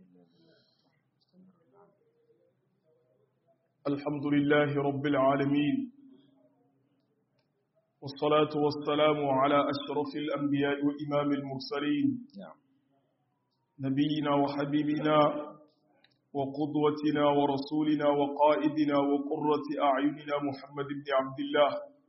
الحمد لله رب العالمين والصلاة والسلام على أشرف الأنبياء وإمام المرسلين نبينا وحبيبنا وقدوتنا ورسولنا وقائدنا وقرة أعيننا محمد بن عبد الله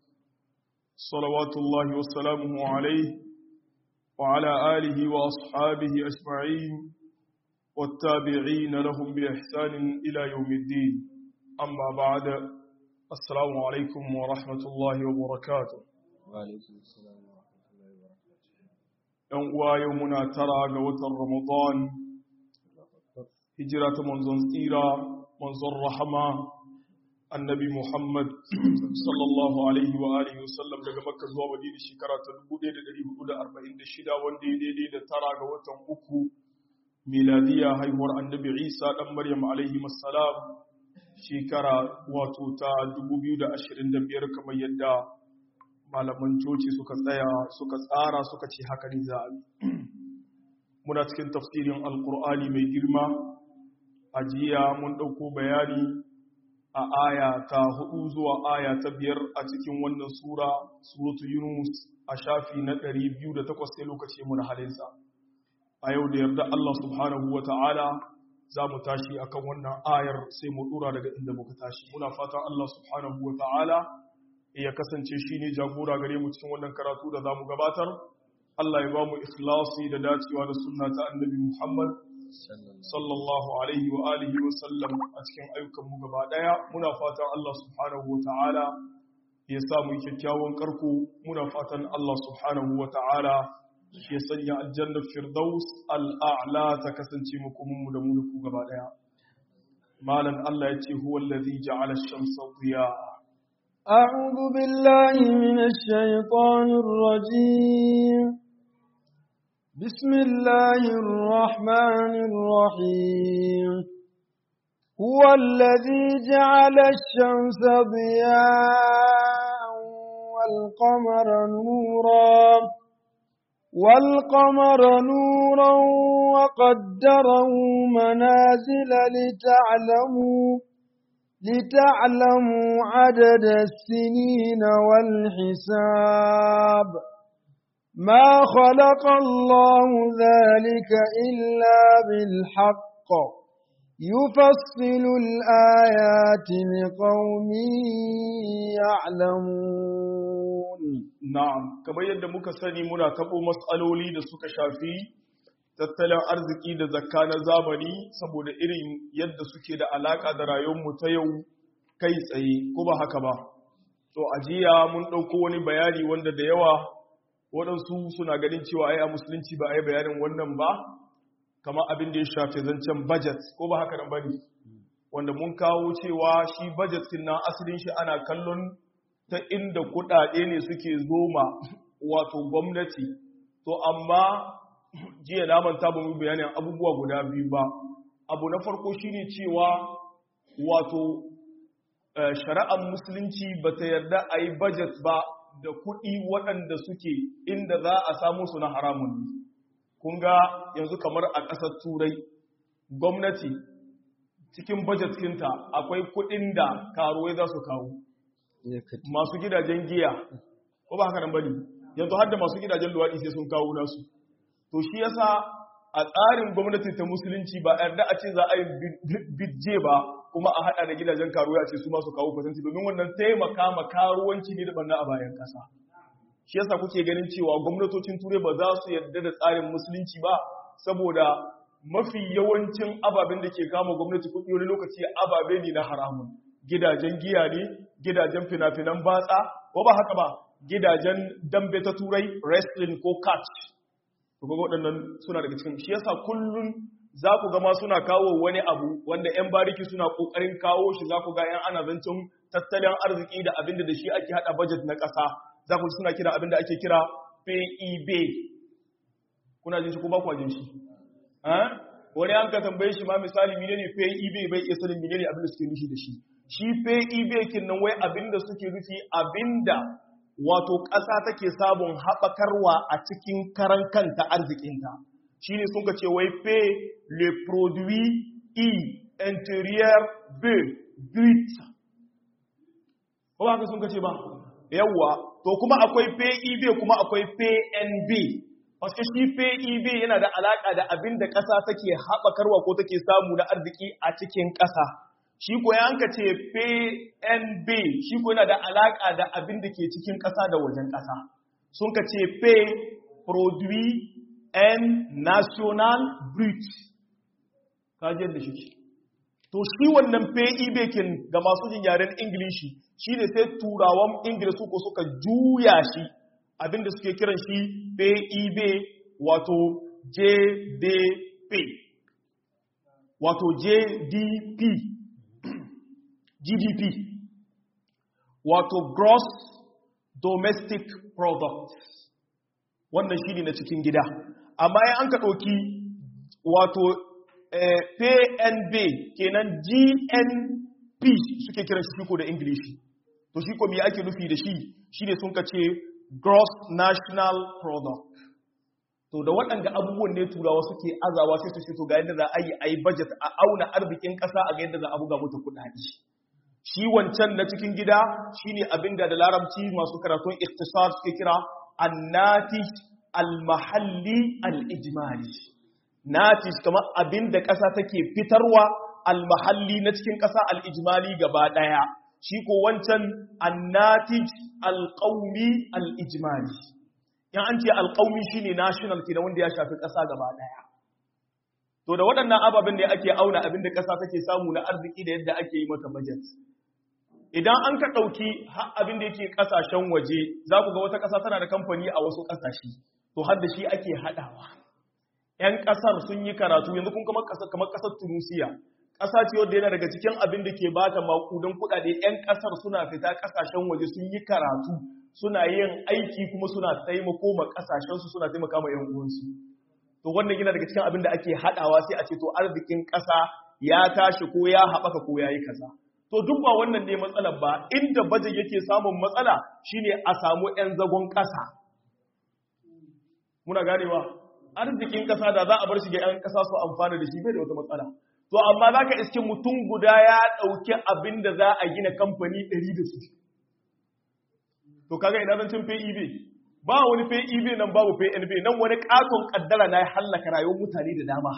صلوات الله وسلامه عليه وعلى آله وأصحابه أجمعين والتابعين لهم بإحسان إلى يوم الدين أما بعد السلام عليكم ورحمة الله وبركاته وعليكم السلام ورحمة الله وبركاته ‘Yan uwa yau muna tara ga watan Ramadan, hijira ta manzon tsira, manzon rahama, annabi Muhammad sallallahu Alaihi wa Alihi wasallam daga Makka zuwa Madina shekara ta 1446 wanda ya daidai da tara ga watan uku miladiya haihuwar annabi Isa ɗan Maryam Alaihi salam shekara wato ta 2025 kamar yadda malaman coci suka tsaya suka tsara suka ce haka ne za a yi muna cikin tafsirin alkur'ani mai girma a jiya mun ɗauko bayani a aya ta hudu zuwa aya ta biyar a cikin wannan sura suratu yunus a shafi na 208 sai lokaci muna halinsa a yau da yarda allah subhanahu wa ta'ala za mu tashi akan wannan ayar sai mu dura daga inda muka tashi muna fatan Allah subhanahu wa ta'ala ya kasance shi ne jagora gare mu cikin wannan karatu da za mu gabatar Allah ya ba mu ikhlasi da dacewa da sunna ta annabi Muhammad sallallahu alaihi wa alihi wa sallam a cikin ayyukan mu gaba daya muna fatan Allah subhanahu wa ta'ala ya sa mu kyakkyawan karko muna fatan Allah subhanahu wa ta'ala ya sanya aljannar firdaus al'a'la ta kasance mukuminmu da mulku gaba daya malan Allah ya ce huwa allazi ja'ala ash-shamsa diya'a أعوذ بالله من الشيطان الرجيم بسم الله الرحمن الرحيم هو الذي جعل الشمس ضياء والقمر نورا والقمر نورا وقدره منازل لتعلموا لتعلموا عدد السنين والحساب ما خلق الله ذلك إلا بالحق يفصل الآيات لقوم يعلمون na'am kamar yadda muka sani muna tabo matsaloli da suka shafi tattalin arziki da zakka na zamani saboda irin yadda suke da alaka da rayuwarmu ta yau kai tsaye ko ba haka ba to ajiya mun ɗauko wani bayani wanda da yawa waɗansu suna ganin cewa ai a musulunci ba a yi bayanin wannan ba kamar abin da ya shafi zancen budget ko ba haka nan bane wanda mun kawo cewa shi budget din nan asalin shi ana kallon ta inda kuɗaɗe ne suke zoma wato gwamnati to amma jiya na manta ba mu bayanin abubuwa guda biyu ba abu na farko shine cewa wato shari'ar musulunci ba ta yarda a yi budget ba da kuɗi waɗanda suke inda za a samu su na haramun ne kun ga yanzu kamar a ƙasar turai gwamnati cikin budget kinta akwai kuɗin da karuwai za su kawo masu gidajen giya ko ba haka nan bane yanzu har da masu gidajen luwaɗi sai sun kawo nasu to shi yasa a tsarin gwamnati ta musulunci ba yarda a ce za a yi bidje ba kuma a hada da gidajen karuwa a ce su masu kawo fasanti domin wannan taimaka ma karuwanci ne da banna a bayan kasa shi yasa kuke ganin cewa gwamnatocin turai ba za su yarda da tsarin musulunci ba saboda mafi yawancin ababen da ke kama gwamnati kuɗi wani lokaci ababe ne na haramun gidajen giya ne gidajen fina-finan batsa ko ba haka ba gidajen dambe ta turai wrestling ko catch to ga waɗannan suna daga cikin shi yasa kullun za ku gama suna kawo wani abu wanda 'yan bariki suna ƙoƙarin kawo shi za ku ga 'yan ana zancen tattalin arziki da abin da shi ake haɗa budget na ƙasa za ku suna kira abin da ake kira PEB kuna jin shi ko ba ku jin shi wani an ka tambaye shi ma misali menene PEB bai iya sanin menene abin da suke nufi da shi shi PEB kin nan wai abin da suke nufi abinda wato ƙasa take sabon haɓakarwa a cikin karan kanta arzikinta shine sun ka ce wai pe le produit i intérieur b brut ko ba ka sun ka ce ba yawwa to kuma akwai PEB kuma akwai PNB Paske shi PEB yana da alaƙa da abin da ƙasa take haɓakarwa ko take samu na arziki a cikin ƙasa. Shi ko yanka ce PNB shi ko yana da alaƙa da abin da ke cikin ƙasa da wajen ƙasa. Sun ka ce P Produit N National Brut. Kajiyar da shi To shi wannan PEB kin ga masu jin yaren Ingilishi shi ne sai turawan Ingilishi ko suka juya shi abinda suke kiran shi PEB wato JDP wato JDP GDP wato Gross Domestic Product wannan shi ne na cikin gida amma ya an ka ɗauki wato eh, PNB kenan GNP suke kiran shi ko da Ingilishi to shi ko me ake nufi da shi shine sun ka ce gross national product to da waɗanda abubuwan ne turawa suke azawa sai su ce to ga yadda za a yi a yi budget a auna arzikin ƙasa a ga yadda za a buga mata kuɗaɗe shi wancan na cikin gida shine abin da da larabci masu karatun iktisar suke kira annatij al-mahalli al-ijmali natij kamar abin da ƙasa take fitarwa al-mahalli na cikin ƙasa al-ijmali gaba ɗaya shi ko wancan annatij alƙaumi al'ijimali yan an ce alƙaumi shi ne national ke da wanda ya shafi ƙasa gaba ɗaya to da waɗannan ababen da ake auna abin da ƙasa take samu na arziki da yadda ake yi mata budget idan an ka ɗauki abin da yake ƙasashen waje za ku ga wata ƙasa tana da kamfani a wasu ƙasashe to har da shi ake haɗawa ‘yan ƙasar sun yi karatu yanzu kun kamar ƙasar tunusiya ƙasa ce wadda yana daga cikin abin da ke bata makudan kuɗaɗe 'yan ƙasar suna fita ƙasashen waje sun yi karatu suna yin aiki kuma suna taimako ma ƙasashensu suna taimaka ma 'yan uwansu to wannan yana daga cikin abin da ake haɗawa sai a ce to arzikin ƙasa ya tashi ko ya haɓaka ko ya yi kaza to duk ba wannan ne matsalar ba inda baje yake samun matsala shine a samu 'yan zagon ƙasa muna ganewa arzikin ƙasa da za a bar shi ga 'yan ƙasa su amfana da shi bai da wata matsala to amma za ka iske mutum guda ya ɗauki abin da za a gina kamfani ɗari da su to kaga ina zancin peb ba wani peb nan babu pnb nan wani ƙaton ƙaddara na ya hallaka rayuwar mutane da dama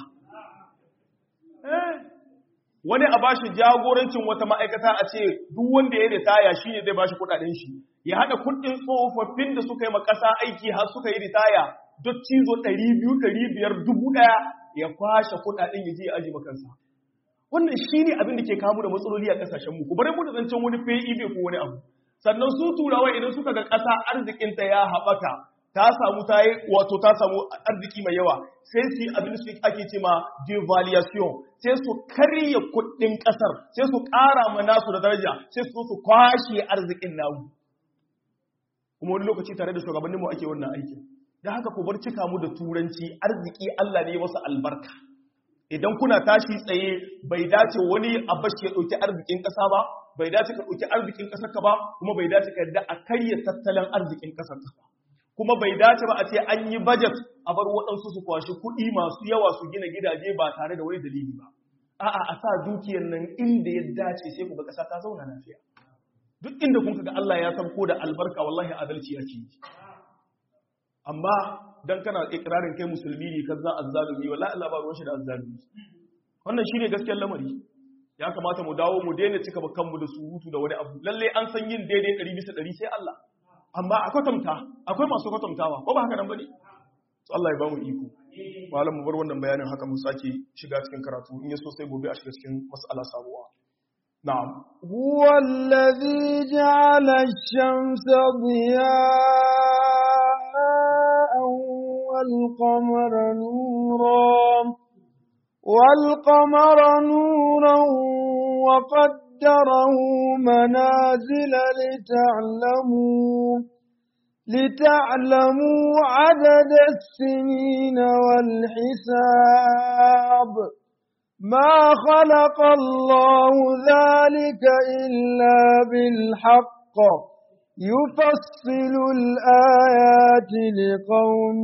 wani a bashi jagorancin wata ma'aikata a ce duk wanda ya ritaya shi ne zai bashi kuɗaɗen shi ya haɗa kuɗin tsofaffin da suka yi ma ƙasa aiki har suka yi ritaya duk cizo ɗari biyu ɗari biyar dubu ɗaya ya kwashe kuɗaɗen ya je ya aji makansa wannan shi ne abin da ke kamu da matsaloli a ƙasashenmu ku bari mu da zancen wani PIB ko wani abu sannan su turawa idan suka ga ƙasa arzikinta ya haɓaka ta samu ta yi wato ta samu arziki mai yawa sai su yi abin su ake ce ma devaluation sai su karya kuɗin ƙasar sai su ƙara ma nasu da daraja sai su su kwashe arzikin namu kuma wani lokaci tare da shugabanninmu ake wannan aikin da haka ku bar cika mu da turanci arziki Allah ne masa albarka idan kuna tashi tsaye bai dace wani abashi ya ɗauki arzikin ƙasa ba bai dace ka ɗauki arzikin ƙasar ka ba kuma bai dace ka yadda a karya tattalin arzikin ƙasar ka ba kuma bai dace ba a ce an yi budget a bar waɗansu su kwashi kuɗi masu yawa su gina gidaje ba tare da wani dalili ba a'a a sa dukiyar nan inda ya dace sai ku ga ƙasa ta zauna lafiya duk inda kun ga Allah ya san ko da albarka wallahi adalci yake yi amma dan kana ikrarin kai musulmi ne kaza azzalumi wallahi Allah ba ruwan shi da azzalumi wannan shine gaskiyar lamari ya kamata mu dawo mu daina cika kanmu da surutu da wani abu lalle an san yin daidai 100 bisa 100 sai Allah amma a kwatanta akwai masu kwatantawa ko ba haka nan bane to Allah ya ba mu iko malam mu bar wannan bayanin haka mu sake shiga cikin karatu in yaso sai gobe a shiga cikin mas'ala sabuwa na'am huwa alladhi ja'ala ash-shamsa diya'an wal-qamara nuran wal-qamara nuran wa قدره منازل لتعلموا لتعلموا عدد السنين والحساب ما خلق الله ذلك إلا بالحق يفصل الآيات لقوم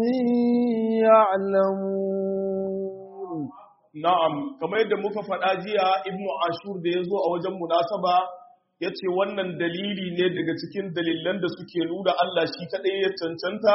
يعلمون na'am kamar yadda muka faɗa jiya ibnu ashur da ya zo a wajen munasaba ya ce wannan dalili ne daga cikin dalilan da suke nuna Allah shi kaɗai ya cancanta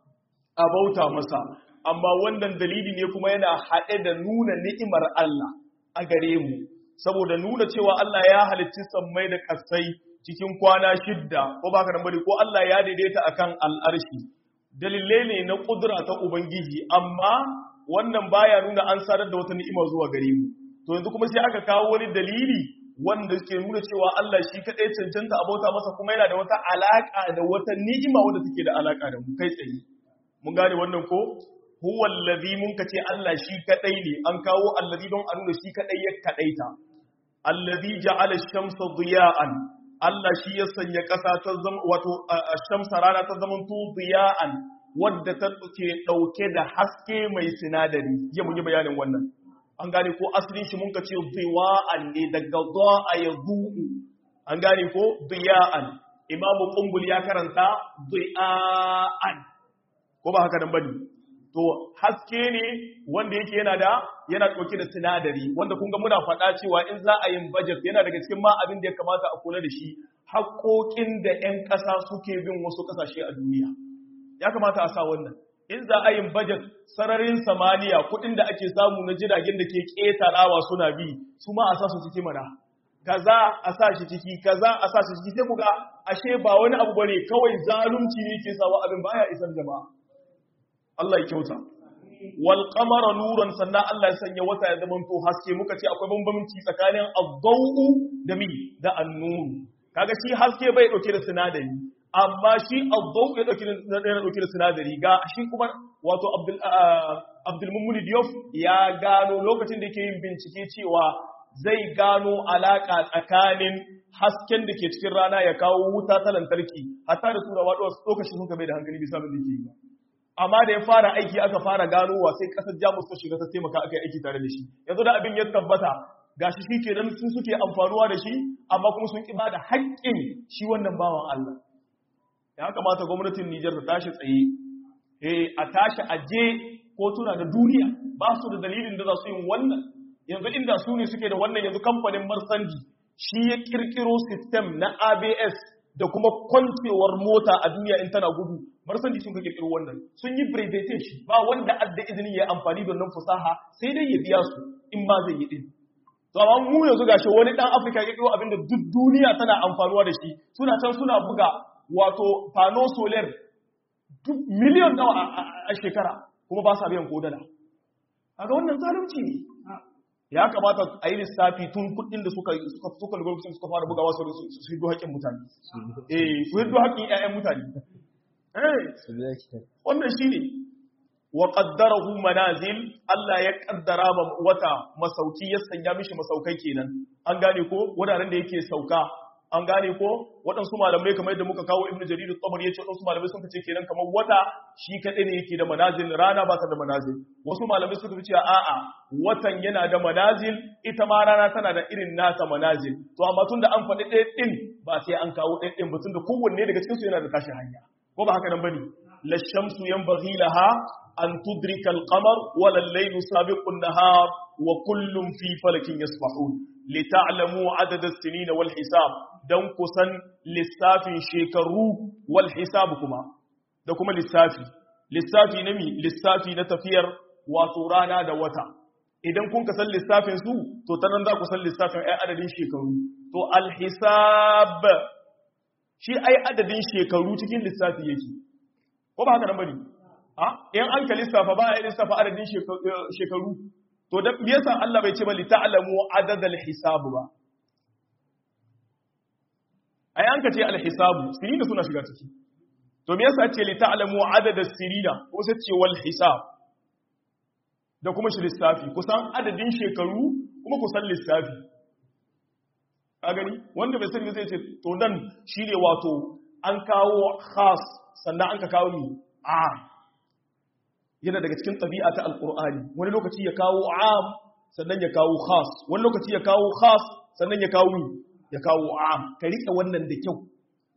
a bauta masa amma wannan dalili ne kuma yana haɗe da nuna ni'imar Allah a gare mu saboda nuna cewa Allah ya halicci sammai da ƙasai cikin kwana shidda ko baka nan bari ko Allah ya daidaita akan al'arshi dalilai ne na kudura ta ubangiji amma wannan baya nuna an sadar da wata ni'ima zuwa gare mu to yanzu kuma sai aka kawo wani dalili wanda ke nuna cewa Allah shi kadai cancanta a bauta masa kuma yana da wata alaka da wata ni'ima wanda take da alaka da mu kai tsaye mun gane wannan ko huwa allazi mun kace Allah shi kadai ne an kawo allazi don a nuna shi kadai ya kadaita allazi ja'ala ash-shamsa diya'an Allah shi ya sanya ƙasa ta zama wato shamsa rana ta zama tu diya'an wadda ta ke ɗauke da haske mai sinadari ya mun yi bayanin wannan an gane ko asalin shi mun ka ce diya'an ne daga za'a ya zu'u an gane ko diya'an imamu kumbul ya karanta diya'an ko ba haka nan bane to haske ne wanda yake yana da yana ɗauke da sinadari wanda kun ga muna faɗa cewa in za a yin budget yana daga cikin ma abin da ya kamata a kula da shi haƙoƙin da 'yan ƙasa suke bin wasu ƙasashe a duniya ya kamata a sa wannan in za a yin budget sararin samaniya kuɗin da ake samu na jiragen da ke ƙetarawa suna bi su ma a sa su ciki mana kaza a sa shi ciki kaza a sa shi ciki sai ku ga ashe ba wani abu bane kawai zalunci ne ke sawa abin baya isar jama'a Allah ya kyauta wal qamara nuran sannan Allah ya sanya wata ya zama to haske muka ce akwai bambanci tsakanin ad-daw'u da mi da an-nur kaga shi haske bai dauke da sinadari amma shi ad-daw ya dauke da dauke da sinadari ga shi kuma wato Abdul Abdul Mummuni Diop ya gano lokacin da yake yin bincike cewa zai gano alaka tsakanin hasken da ke cikin rana ya kawo wuta ta lantarki hatta da turawa lokacin sun bai da hankali bisa abin da ke yi amma da ya fara aiki aka fara ganowa sai kasar jamus ta shiga ta taimaka aka yi aiki tare da shi yanzu da abin ya tabbata gashi shi ke nan sun suke amfanuwa da shi amma kuma sun ƙi ba da haƙƙin shi wannan bawan Allah ya kamata gwamnatin Nijar ta tashi tsaye eh a tashi aje kotuna da duniya ba su da dalilin da za su yin wannan yanzu inda su ne suke da wannan yanzu kamfanin Marsandi shi ya kirkiro system na ABS da kuma kwancewar mota a duniya in tana gudu marsandi sun ka kirkiro wannan sun yi brevetation ba wanda adda izinin ya amfani da wannan fasaha sai dai ya biya su in ma zai yi din to amma mu yanzu gashi wani dan Afirka ya kirkiro abinda duk duniya tana amfanuwa da shi suna can suna buga wato pano solar duk miliyon nawa a shekara kuma ba sa biyan kodala kaga wannan zalunci ne ya kamata a yi lissafi tun kudin da suka suka suka lokacin suka fara bugawa su su hiddo haƙƙin mutane eh su hiddo haƙƙin ƴaƴan mutane eh wannan shine wa qaddarahu manazil Allah ya kaddara ma wata masauki ya sanya mishi masaukai kenan an gane ko wuraren da yake sauka an gane ko waɗansu malamai kamar yadda muka kawo ibnu jarir at-tabari yace waɗansu malamai sun ce kenan kamar wata shi kadai ne yake da manazil rana ba ta da manazil wasu malamai suka ce a'a watan yana da manazil ita ma rana tana da irin nata manazil to amma tunda an faɗi ɗaya ɗin ba sai an kawo ɗaya ɗin ba tunda kowanne daga cikin su yana da tashi hanya ko ba haka nan bane la shamsu yanbaghi laha an tudrika al-qamar wa al-laylu sabiqu an-nahar wa kullum fi falakin yasbahun lita'lamu adad as-sinina wal hisab dan kusan lissafin shekaru wal hisab kuma da kuma lissafi lissafi na mi lissafi na tafiyar wato rana da wata idan kun ka san lissafin su to ta nan za ku san lissafin ai adadin shekaru to al hisab shi ai adadin shekaru cikin lissafi yake ko ba haka nan bane a in an ka lissafa ba ai lissafa adadin shekaru to da me yasa Allah bai ce ba li ta'lamu adadal hisab ba ai an ka ce alhisabu sirina suna shiga ciki to me yasa ce li ta'lamu adada sirina ko sai ce wal hisab da kuma shi lissafi kusan adadin shekaru kuma kusan lissafi a gani wanda bai sani zai ce to nan shine wato an kawo khas sannan an ka kawo ni a yana daga cikin tabi'a ta alqur'ani wani lokaci ya kawo am sannan ya kawo khas wani lokaci ya kawo khas sannan ya kawo ni ya kawo am ka rike wannan da kyau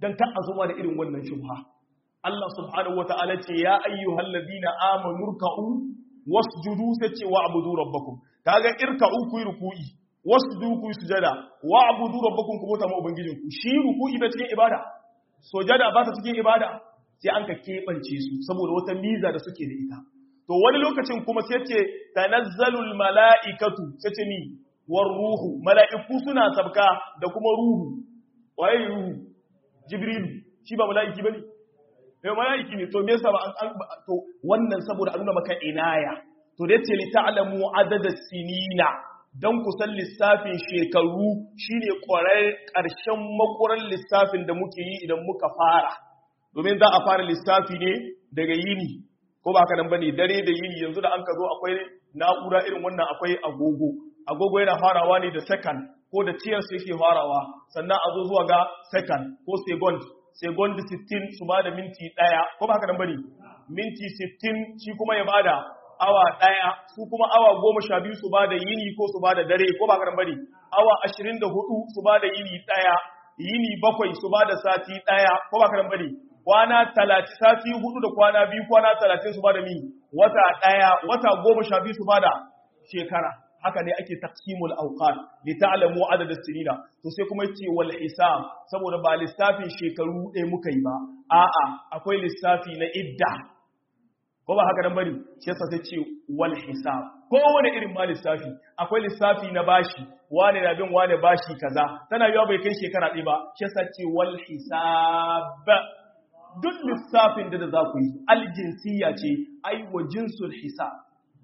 dan kan azuma da irin wannan shubha Allah subhanahu wata'ala ce ya ayyuhal ladina amanu ruk'u wasjudu sace wa'budu rabbakum kaga irka'u ku yi ruku'i wasjudu ku yi sujada wa'budu rabbakum ku bauta ma ubangijinku shi ruku'i ba cikin ibada sujada ba ta cikin ibada sai an ka keɓance su saboda wata miza da suke da ita to wani lokacin kuma sai ce tanazzalul mala'ikatu sai ce ni war ruhu mala'iku suna sabka da kuma ruhu waye ruhu jibril shi ba mala'iki bane eh mala'iki ne to me yasa ba an to wannan saboda a nuna maka inaya to da yace li ta'lamu adada sinina dan ku san lissafin shekaru shine kwarar karshen makuran lissafin da muke yi idan muka fara domin za a fara lissafi ne daga yini ko ba haka nan bane dare da yini yanzu da an ka zo akwai na'ura irin wannan akwai agogo agogo yana farawa ne da second ko da tiyar su yake farawa sannan a zo zuwa ga second ko second second 60 su ba da minti daya ko ba haka nan bane minti 60 shi kuma ya bada awa daya su kuma awa goma sha biyu su ba da yini ko su ba da dare ko ba haka nan bane awa 24 su ba da yini daya yini bakwai su ba da sati daya ko ba haka nan bane kwana talatin sati hudu da kwana biyu kwana talatin su ba da mi wata ɗaya wata goma sha biyu su ba da shekara haka ne ake taqsimul awqat li ta'lamu adad as-sinina to sai kuma yace wal hisab saboda ba lissafin shekaru ɗaya muka yi ba a'a akwai lissafi na idda ko ba haka nan bari shi yasa sai ce wal hisab ko wani irin ma lissafi akwai lissafi na bashi wane na bin wane bashi kaza tana yiwa bai kai shekara ɗaya ba shi yasa ce wal hisab duk lissafin da za ku yi aljinsiya ce ai wa jinsul hisab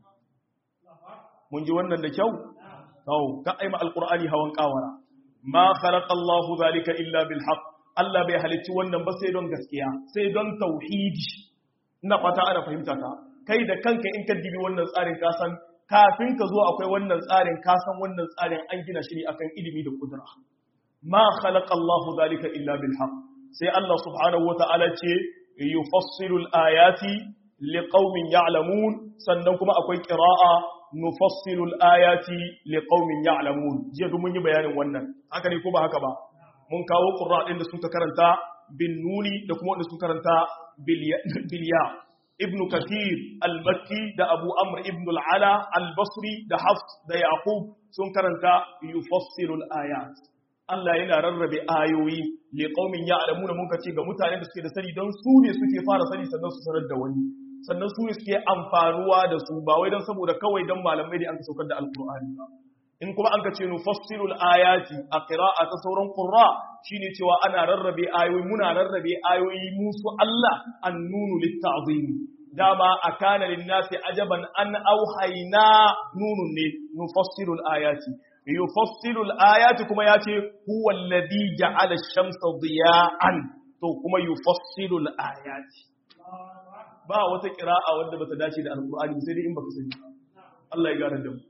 mun ji wannan da kyau tau ka aima alqur'ani hawan kawara ma khalaqa Allahu zalika illa bil haqq Allah bai halicci wannan ba sai don gaskiya sai don tauhidi ina fata ana fahimta ka kai da kanka in ka dibi wannan tsarin ka san kafin ka zo akwai wannan tsarin ka san wannan tsarin an gina shi ne akan ilimi da kudura ma khalaqa Allahu zalika illa bil haqq sai Allah subhanahu wata'ala ce yufassilu al-ayati liqaumin ya'lamun sannan kuma akwai qira'a nufassilu al-ayati liqaumin ya'lamun jiya duk mun yi bayanin wannan haka ne ko ba haka ba mun kawo qurra din da suka karanta bin nuni da kuma wanda suka karanta bil ya ibnu kathir al-makki da abu amr ibn al-ala al-basri da hafs da yaqub sun karanta yufassilu al-ayat Allah yana rarrabe ayoyi li qaumin ya'lamuna mun kace ga mutanen da suke da sani don su ne suke fara sani sannan su sanar da wani sannan su ne suke amfanuwa da su ba wai don saboda kawai don malamai da an saukar da alqur'ani ba in kuma an kace nufassilul ayati a qira'a ta sauran qurra shine cewa ana rarrabe ayoyi muna rarrabe ayoyi musu Allah annunu litta'zim dama akana lin-nasi ajaban an auhayna nunun ne nufassilul ayati yufassilu al-ayati kuma yace huwa alladhi ja'ala ash-shamsa diya'an to kuma yufassilu al-ayati ba wata qira'a wanda bata dace da alqur'ani sai dai in baka sani Allah ya gane da mu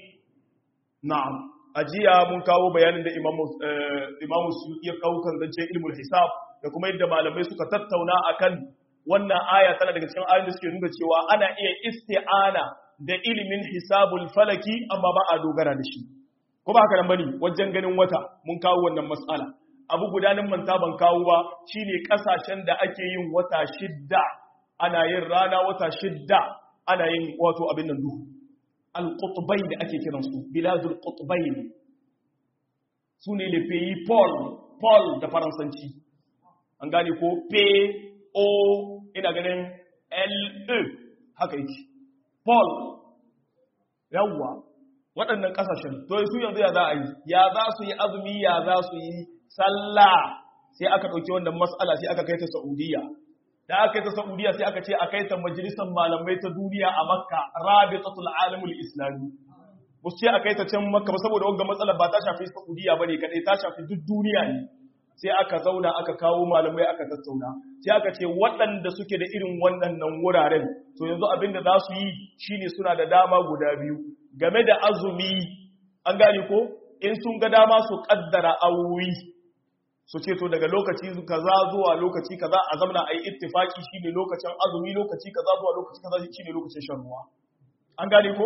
na'am ajiya mun kawo bayanin da imamu imamu Suyuti ya kawo kan zance ilmul hisab da kuma yadda malamai suka tattauna akan wannan aya tana daga cikin ayoyin da suke nuna cewa ana iya isti'ana da ilimin hisabul falaki amma ba a dogara da shi ko ba haka nan bane wajen ganin wata mun kawo wannan mas'ala abu gudanin manta ban kawo ba shine kasashen da ake yin wata shidda ana yin rana wata shidda ana yin wato abin nan duhu al-qutbayn da ake kiran su biladul qutbayn sune le pays pol pol da faransanci an gane ko p o ina ganin l e haka yake pol yawwa waɗannan ƙasashen to su yanzu ya za a yi ya za su yi azumi ya za su yi sallah sai aka ɗauki wannan matsala sai aka kai ta saudiya da aka kai ta saudiya sai aka ce a kai ta majalisar malamai ta duniya a makka rabitatul alamul islami ba su ce a kai ta can makka ba saboda wanga matsalar ba ta shafi saudiya ba ne kaɗai ta shafi duk duniya ne sai aka zauna aka kawo malamai aka tattauna sai aka ce waɗanda suke da irin waɗannan wuraren to yanzu abin da za su yi shine suna da dama guda biyu game da azumi an gane ko in sun ga dama su kaddara awowi su ce to daga lokaci kaza zuwa lokaci kaza a zamana a yi ittifaki shine lokacin azumi lokaci kaza zuwa lokaci kaza shine lokacin shan ruwa an gane ko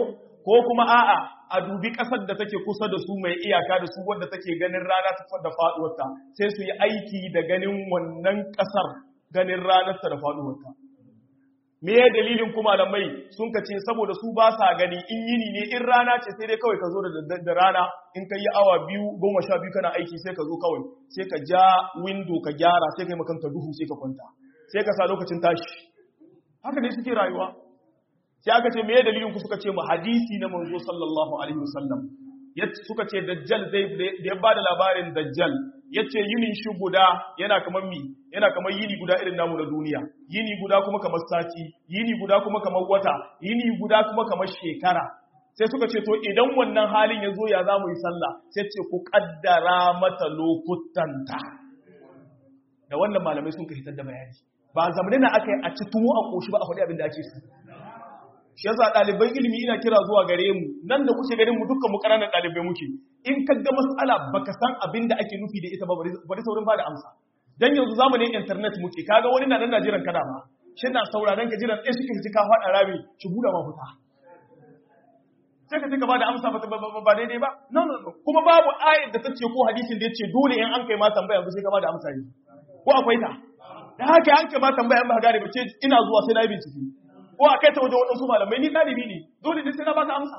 ko kuma a'a a dubi ƙasar da take kusa da su mai iyaka da su wadda take ganin rana ta da faɗuwarta sai su yi aiki da ganin wannan ƙasar ganin ranarta da faɗuwarta me ya dalilin kuma da mai sun ka ce saboda su ba sa gani in yini ne in rana ce sai dai kawai ka zo da rana in ka yi awa biyu goma sha biyu kana aiki sai ka zo kawai sai ka ja windo ka gyara sai ka yi makanka duhu sai ka kwanta sai ka sa lokacin tashi haka ne suke rayuwa sai aka ce meye dalilin ku suka ce mu hadisi na manzo sallallahu alaihi wasallam suka ce dajjal zai da ya bada labarin dajjal yace yinin shi guda yana kamar mi yana kamar yini guda irin namu na duniya yini guda kuma kamar sati yini guda kuma kamar wata yini guda kuma kamar shekara sai suka ce to idan wannan halin ya zo ya za mu yi sallah sai ce ku kaddara mata lokutanta da wannan malamai sun ka hitar da bayani ba zamanin na aka yi a ci tuwo a koshi ba a faɗi abin da ake su shi yasa ɗaliban ilimi ina kira zuwa gare mu nan da kuke ganin mu dukkan mu ƙananan ɗalibai muke in ka ga mas'ala baka san abin da ake nufi da ita ba bari saurin ba da amsa dan yanzu zamanin internet muke kaga wani na nan na jiran kada ba shi na sauraron ka jiran ɗaya suke ji ka faɗa rami shi buɗe ma fita sai ka ka ba da amsa ba daidai ba no no no kuma babu ayat da ta ce ko hadisin da ya ce dole in an kai ma tambaya yanzu sai ka ba da amsa ne ko akwai ta da haka an kai ma tambaya in ba gane ba ce ina zuwa sai na yi bincike ko a kai ta wajen waɗansu malamai ni ɗalibi ne dole ne sai na baka amsa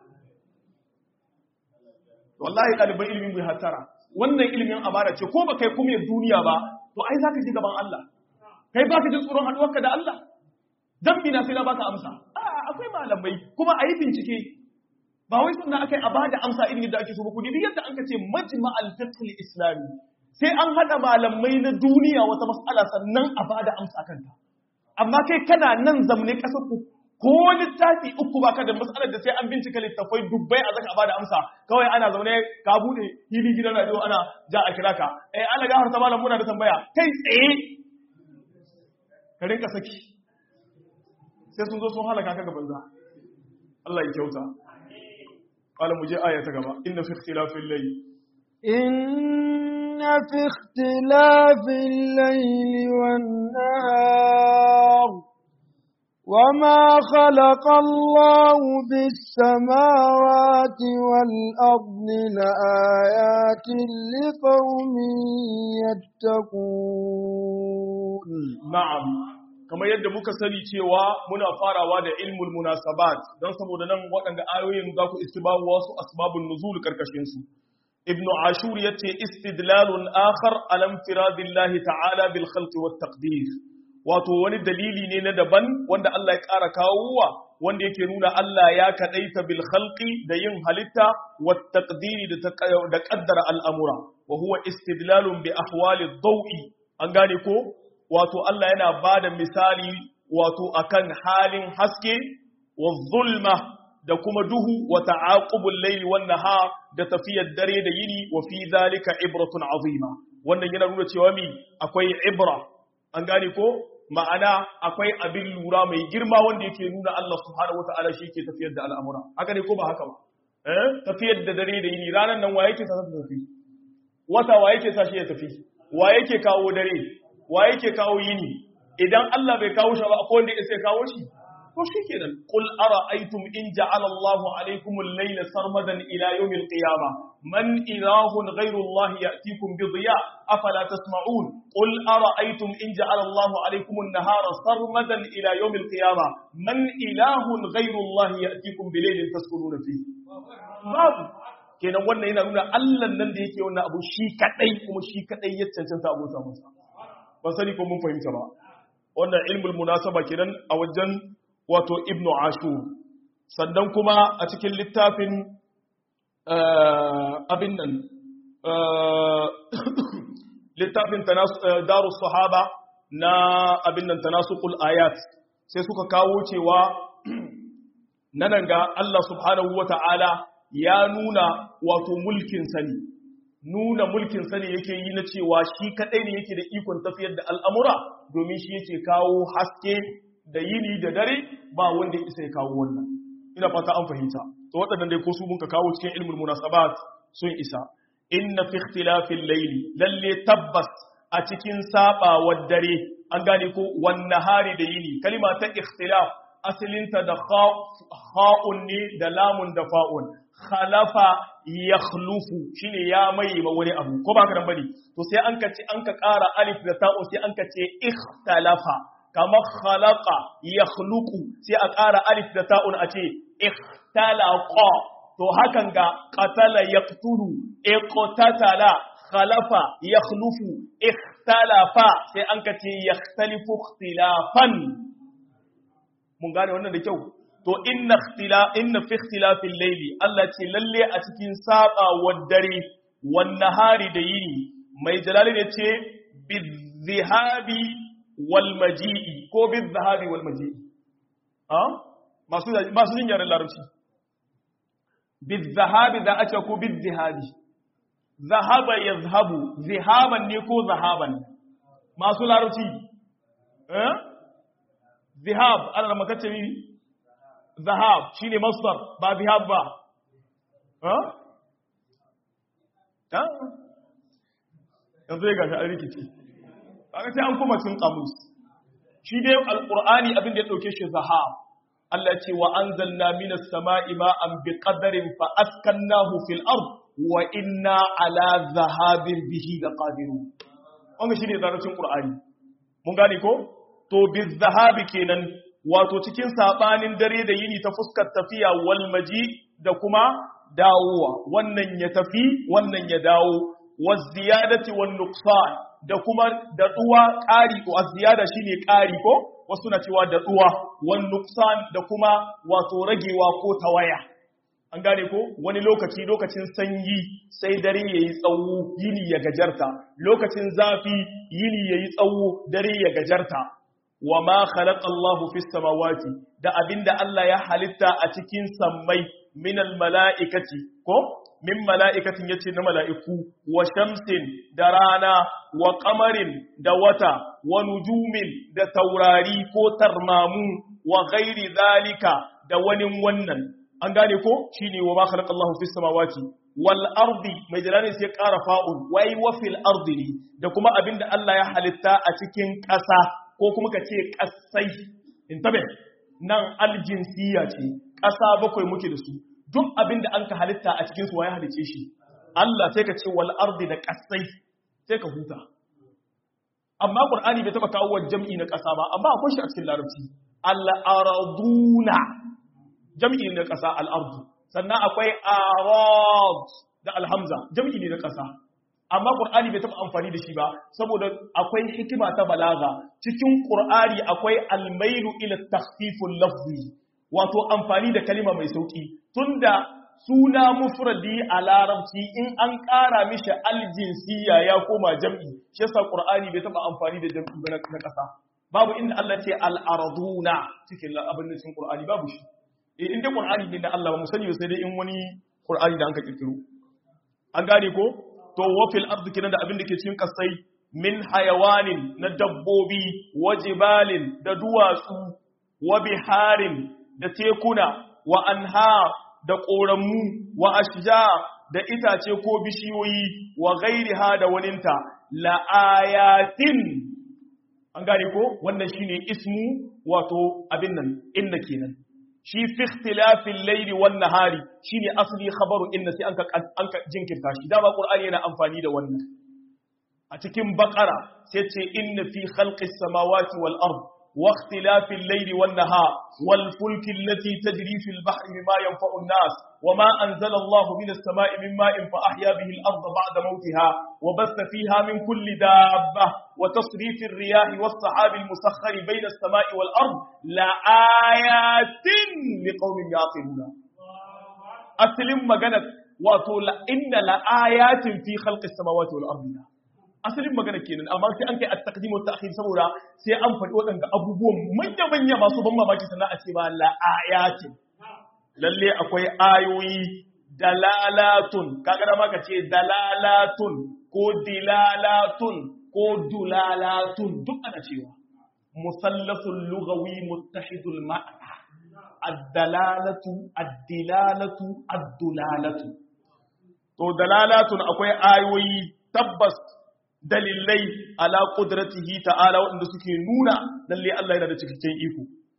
wallahi ɗaliban ilimin bai hattara wannan ilimin amana ce ko ba kai kuma duniya ba to ai za ka ji gaban Allah kai ba ka jin tsoron haɗuwarka da Allah dan na sai na baka amsa a akwai malamai kuma a yi bincike ba wai sunna akai a bada amsa irin yadda ake so ba ku dibi yadda an ka ce majma'al fiqh islami sai an haɗa malamai na duniya wata mas'ala sannan a bada amsa kanta amma kai kana nan zamne kasar ku ko littafi uku baka da matsalar da sai an bincika littafai dubbai a zaka bada amsa kawai ana zaune ka bude hili gidan radio ana ja a kira ka eh Allah gafar ta malam muna da tambaya kai tsaye ka rinka saki sai sun zo sun halaka ka gaban za Allah ya kyauta qala mu je aya ta gaba inna fi ikhtilafil layl إن في اختلاف الليل والنهار وما خلق الله بالسماوات والأرض لآيات لقوم يتقون na'am kamar yadda muka sani cewa muna farawa da ilmul munasabat don saboda nan waɗanda ayoyin za ku istibabu wasu asbabun nuzul karkashin su ibnu ashur yace istidlalun akhar alam firadillahi ta'ala bil khalqi wat taqdir wato wani dalili ne na daban wanda Allah ya ƙara kawowa wanda yake nuna Allah ya kadaita bil khalqi da yin halitta wat taqdiri da da qaddara al'amura wa huwa istidlalun bi ahwali dawi an gane ko wato Allah yana bada misali wato akan halin haske wa zulma da kuma duhu wa ta'aqubul layli wan nahar da tafiyar dare da yini wa fi zalika ibratun azima wannan yana nuna cewa mi akwai ibra an gane ko ma'ana akwai abin lura mai girma wanda yake nuna Allah subhanahu wata'ala shi ke tafiyar da al'amura haka ne ko ba haka ba eh tafiyar da dare da yini ranan nan wa yake sa ta tafi wata wa yake sa shi ya tafi wa yake kawo dare wa yake kawo yini idan Allah bai kawo shi ba akwai wanda ya kawo shi to shikenan qul ara'aytum in ja'ala Allahu alaykum al-layla sarmadan ila yawm al-qiyamah man ilahun ghayru Allah ya'tikum bi dhiya afala tasma'un qul ara'aytum in ja'ala Allahu alaykum an-nahara sarmadan ila yawm al-qiyamah man ilahun ghayru Allah ya'tikum bi laylin taskununa fihi babu kenan wannan yana nuna Allah nan da yake wannan abu shi kadai kuma shi kadai ya cancanta abota masa ban sani ko mun fahimta ba wannan ilmul munasaba kenan a wajen wato ibnu ashur sannan kuma a cikin littafin abin nan littafin darus sahaba na abin nan tanasuqul ayat sai suka kawo cewa nan ga Allah subhanahu wata'ala ya nuna wato mulkin sani nuna mulkin sani yake yi na cewa shi kadai ne yake da ikon tafiyar da al'amura domin shi yake kawo haske da yini da dare ba wanda isa ya kawo wannan ina fata an fahimta to waɗannan dai ko su mun ka kawo cikin ilmul munasabat sun isa inna fi ikhtilafil layli lalle tabbas a cikin sabawar dare an gane ko wan nahari da yini kalima ta ikhtilaf asalinta da kha'un ne da lamun da fa'un khalafa yakhlufu shine ya mai ma wani abu ko ba ka bane to sai an ka ce an ka ƙara alif da ta'u sai an ka ce ikhtalafa kamar khalaqa yakhluqu sai a ƙara alif da ta'un a ce ikhtalaqa to hakan ga qatala yaqtulu iqtatala khalafa yakhlufu ikhtalafa sai an ka ce yakhtalifu ikhtilafan mun gane wannan da kyau to inna ikhtila inna fi ikhtilafil layli Allah ce lalle a cikin saba dare wan nahari da yini mai jalali ne ce bizihabi wal maji'i ko bizahabi wal maji'i ha masu masu jin yaren larabci bizahabi da ake ko bizihabi zahaba yazhabu zihaban ne ko zahaban masu larabci eh zihab ana makace ni zahab shine masdar ba zihab ba ha ha yanzu ya gashi an rikici kaga sai an kuma cin kamus shi dai alqur'ani abin da ya dauke shi zahab Allah ce wa anzalna minas sama'i ma'an biqadarin fa askannahu fil ard wa inna ala zahabin bihi laqadirun wannan shine zarafin qur'ani mun gane ko to bizahabi kenan wato cikin sabanin dare da yini ta fuskar tafiya wal maji da kuma dawowa wannan ya tafi wannan ya dawo waz ziyadati wan nuqsan da kuma daɗuwa ƙari ko az-ziyada shine ƙari ko wasu na cewa daɗuwa wan nuqsan da kuma wato ragewa ko tawaya an gane ko wani lokaci lokacin sanyi sai dare yayi tsawo yini ya gajarta lokacin zafi yini yayi tsawo dare ya gajarta wa ma khalaqa Allahu fis samawati da abinda Allah ya halitta a cikin sammai minal mala'ikati ko min mala'ikatin yace na mala'iku wa shamsin da rana wa qamarin da wata wa nujumin da taurari ko tarmamu wa ghairi zalika da wani wannan an gane ko shine wa ma khalaqa Allahu fis samawati wal ardi mai jalani sai ƙara fa'ul wai wa fil ardi ne da kuma abinda Allah ya halitta a cikin ƙasa ko kuma ka ce ƙasai in tabe nan aljinsiya ce ƙasa bakwai muke da su duk abinda an ka halitta a cikin su ya halice shi Allah sai ka ce wal ardi da ƙasai sai ka huta amma Qur'ani bai taba kawo jam'i na ƙasa ba amma akwai shi a cikin larabci al araduna jam'i na ƙasa al ardu sannan akwai arad da alhamza jam'i ne na ƙasa amma ƙur'ani bai taɓa amfani da shi ba saboda akwai hikima ta balaga cikin ƙur'ani akwai almailu ila takhfiful lafzi wato amfani da kalima mai sauki tunda suna mufradi a larabci in an ƙara mishi aljinsiya ya koma jam'i shi yasa ƙur'ani bai taɓa amfani da jam'i ba na ƙasa babu inda Allah ce al-arduna cikin abin da cikin ƙur'ani babu shi in dai ƙur'ani ne da Allah ba mu sani sai dai in wani ƙur'ani da an ka kirkiro an gane ko to wafil ardi kenan da abin da ke cikin kasai min hayawanin na dabbobi wa jibalin da duwatsu wa biharin da tekuna wa anhar da ƙoramu wa ashja da itace ko bishiyoyi wa ghairiha da waninta la ayatin an gane ko wannan shine ismu wato abin nan inna kenan shi fi ikhtilafin laili wan nahari shine asli khabaru inna sai anka anka jinkirta shi dama qur'ani yana amfani da wannan a cikin baqara sai ce inna fi khalqis samawati wal ard wa ikhtilafil layli wan nahar wal fulki allati tajri fil bahri bima yanfa'u an-nas wama anzala Allahu minas sama'i min ma'in fa ahya bihi al-ard ba'da mawtiha wa bassa fiha min kulli dabba wa tasrifir riyahi was sahabi al-musakhkhari bayna as-sama'i wal ard la ayatin liqaumin yaqiluna asalin magana wato la inna la ayatin fi khalqis samawati wal ardi asalin magana kenan amma sai an kai at-taqdim wa ta'khir saboda sai an faɗi waɗanda abubuwan manya manya masu ban mamaki sannan a ce ba la ayatin lalle akwai ayoyi dalalatun kaga da maka ce dalalatun ko dilalatun ko dulalatun duk ana cewa musallasul lughawi muttahidul ma'na ad-dalalatu ad-dilalatu ad-dulalatu to dalalatun akwai ayoyi tabbas dalilai ala qudratihi ta'ala wanda suke nuna lalle Allah yana da cikakken iko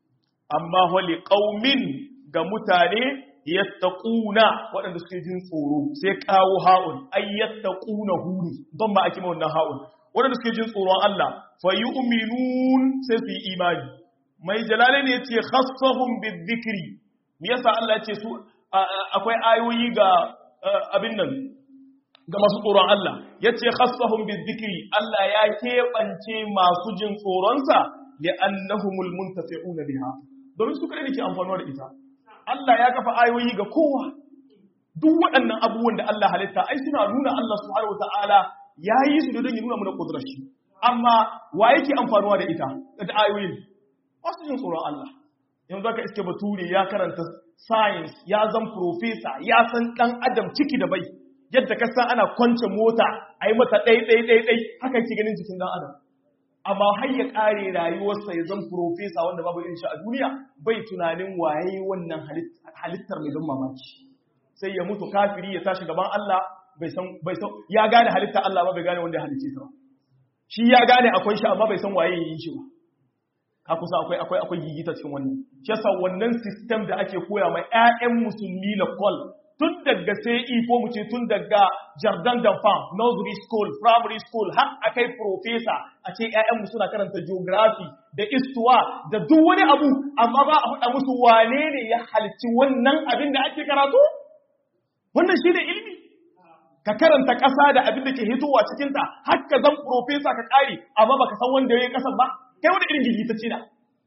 amma wali qaumin ga mutane yattaquna waɗanda suke jin tsoro sai kawo ha'un ay yattaquna huni don ba ake wannan ha'un waɗanda suke jin tsoron Allah fa yu'minun sai su yi imani mai jalale ne yace khassahum bizikri me yasa Allah ya ce su akwai ayoyi ga abin nan ga masu tsoron Allah yace khassahum bizikri Allah ya keɓance masu jin tsoronsa li'annahumul muntafi'una biha domin su kare ne ke amfanuwa da ita Allah ya kafa ayoyi ga kowa duk waɗannan abubuwan da Allah halitta ai suna nuna Allah subhanahu wataala yayi su don ya nuna mana kudurar shi amma wa yake amfanuwa da ita da ayoyin wasu jin tsoron Allah yanzu zaka iske bature ya karanta science ya zan professor ya san dan adam ciki da bai yadda ka san ana kwance mota ai mata ɗai ɗai ɗai ɗai haka ke ganin jikin dan adam amma har ya kare rayuwarsa ya zan profesa wanda babu irin shi a duniya bai tunanin waye wannan halittar mai don mamaki sai ya mutu kafiri ya tashi gaban Allah bai san bai san ya gane halittar Allah ba bai gane wanda ya halicce ta ba shi ya gane akwai shi amma bai san waye yi shi ba ka kusa akwai akwai akwai gigita cikin wannan shi yasa wannan system da ake koya mai ƴaƴan musulmi la kol tun daga sai ko mu ce tun daga jardin d'enfant nursery school primary school har akai professor a ce ƴaƴanmu suna karanta geography da histoire da duk wani abu amma ba a faɗa musu wane ne ya halicci wannan abin da ake karatu wannan shi ne ilimi ka karanta ƙasa da abin da ke hitowa cikinta har ka zan professor ka ƙare amma baka san wanda ya yi ƙasar ba kai wani irin gigitacce na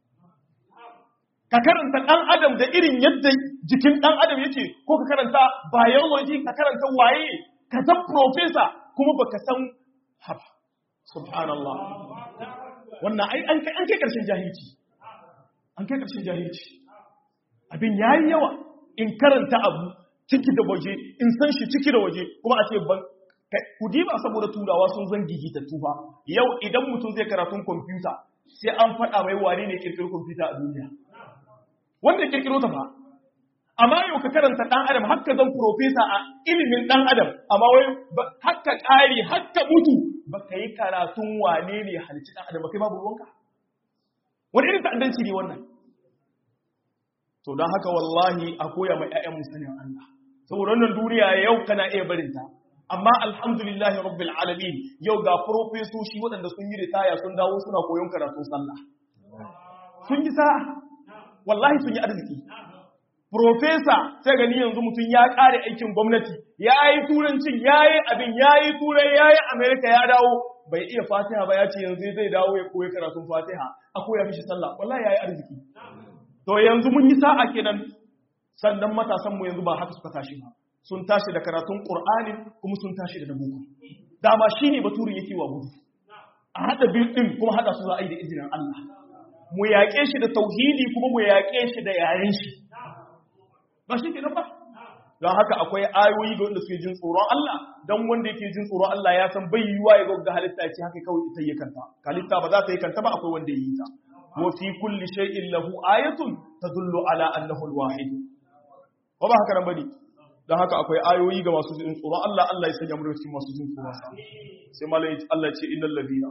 ka karanta ɗan adam da irin yadda jikin ɗan adam yake ko ka karanta biology ka karanta waye ka san professor kuma baka san haba subhanallah wannan ai an kai an kai karshen jahilci an kai karshen jahilci abin yayi yawa in karanta abu ciki da waje in san shi ciki da waje kuma a ce ban ku diba saboda turawa sun zan gigita tufa yau idan mutum zai karatun kwamfuta sai an faɗa mai wane ne kirkiro kwamfuta a duniya wanda kirkiro ta fa amma yau ka karanta ɗan adam haka zan profesa a ilimin ɗan adam amma wai haka ƙari haka mutu ba ka yi karatun wane ne halici ɗan adam ba kai babu ruwanka wani irin ta'addanci ne wannan to don haka wallahi a koya mai ƴaƴan musanin Allah saboda wannan duniya yau kana iya barinta amma alhamdulillahi rabbil alamin yau ga profesoshi waɗanda sun yi ritaya sun dawo suna koyon karatun sallah sun yi sa'a wallahi sun yi arziki Profesa sai gani yanzu mutum ya ƙare aikin gwamnati, ya yi turancin, ya yi abin, ya yi turai, ya yi Amerika ya dawo, bai iya fatiha ba ya ce yanzu zai dawo ya koyi karatun fatiha, a koya mishi sallah, wallahi ya yi arziki. To yanzu mun yi sa'a kenan, sannan matasanmu yanzu ba haka suka tashi ba. Sun tashi da karatun Ƙur'ani kuma sun tashi da boko. Dama shi ne baturin yake wa gudu. A haɗa biyu ɗin kuma haɗa su za a yi da izinin Allah. Mu yaƙe shi da tauhidi kuma mu yaƙe shi da yaren shi. ba shi kenan ba don haka akwai ayoyi ga wanda suke jin tsoron Allah don wanda yake jin tsoron Allah ya san bai yiwa ya ga halitta ce haka kawai ita yi kanta halitta ba za ta yi kanta ba akwai wanda ya yi ta wa fi kulli shay'in lahu ayatun tadullu ala annahu alwahid ko ba haka nan bane don haka akwai ayoyi ga masu jin tsoron Allah Allah ya sanya mu cikin masu jin tsoron sa sai malai Allah ya ce innal ladina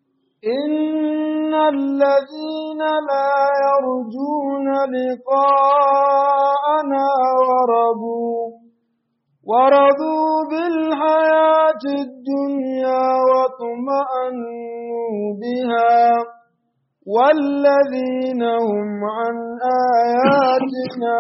إن الذين لا يرجون لقاءنا ورضوا ورضوا بالحياة الدنيا واطمأنوا بها والذين هم عن آياتنا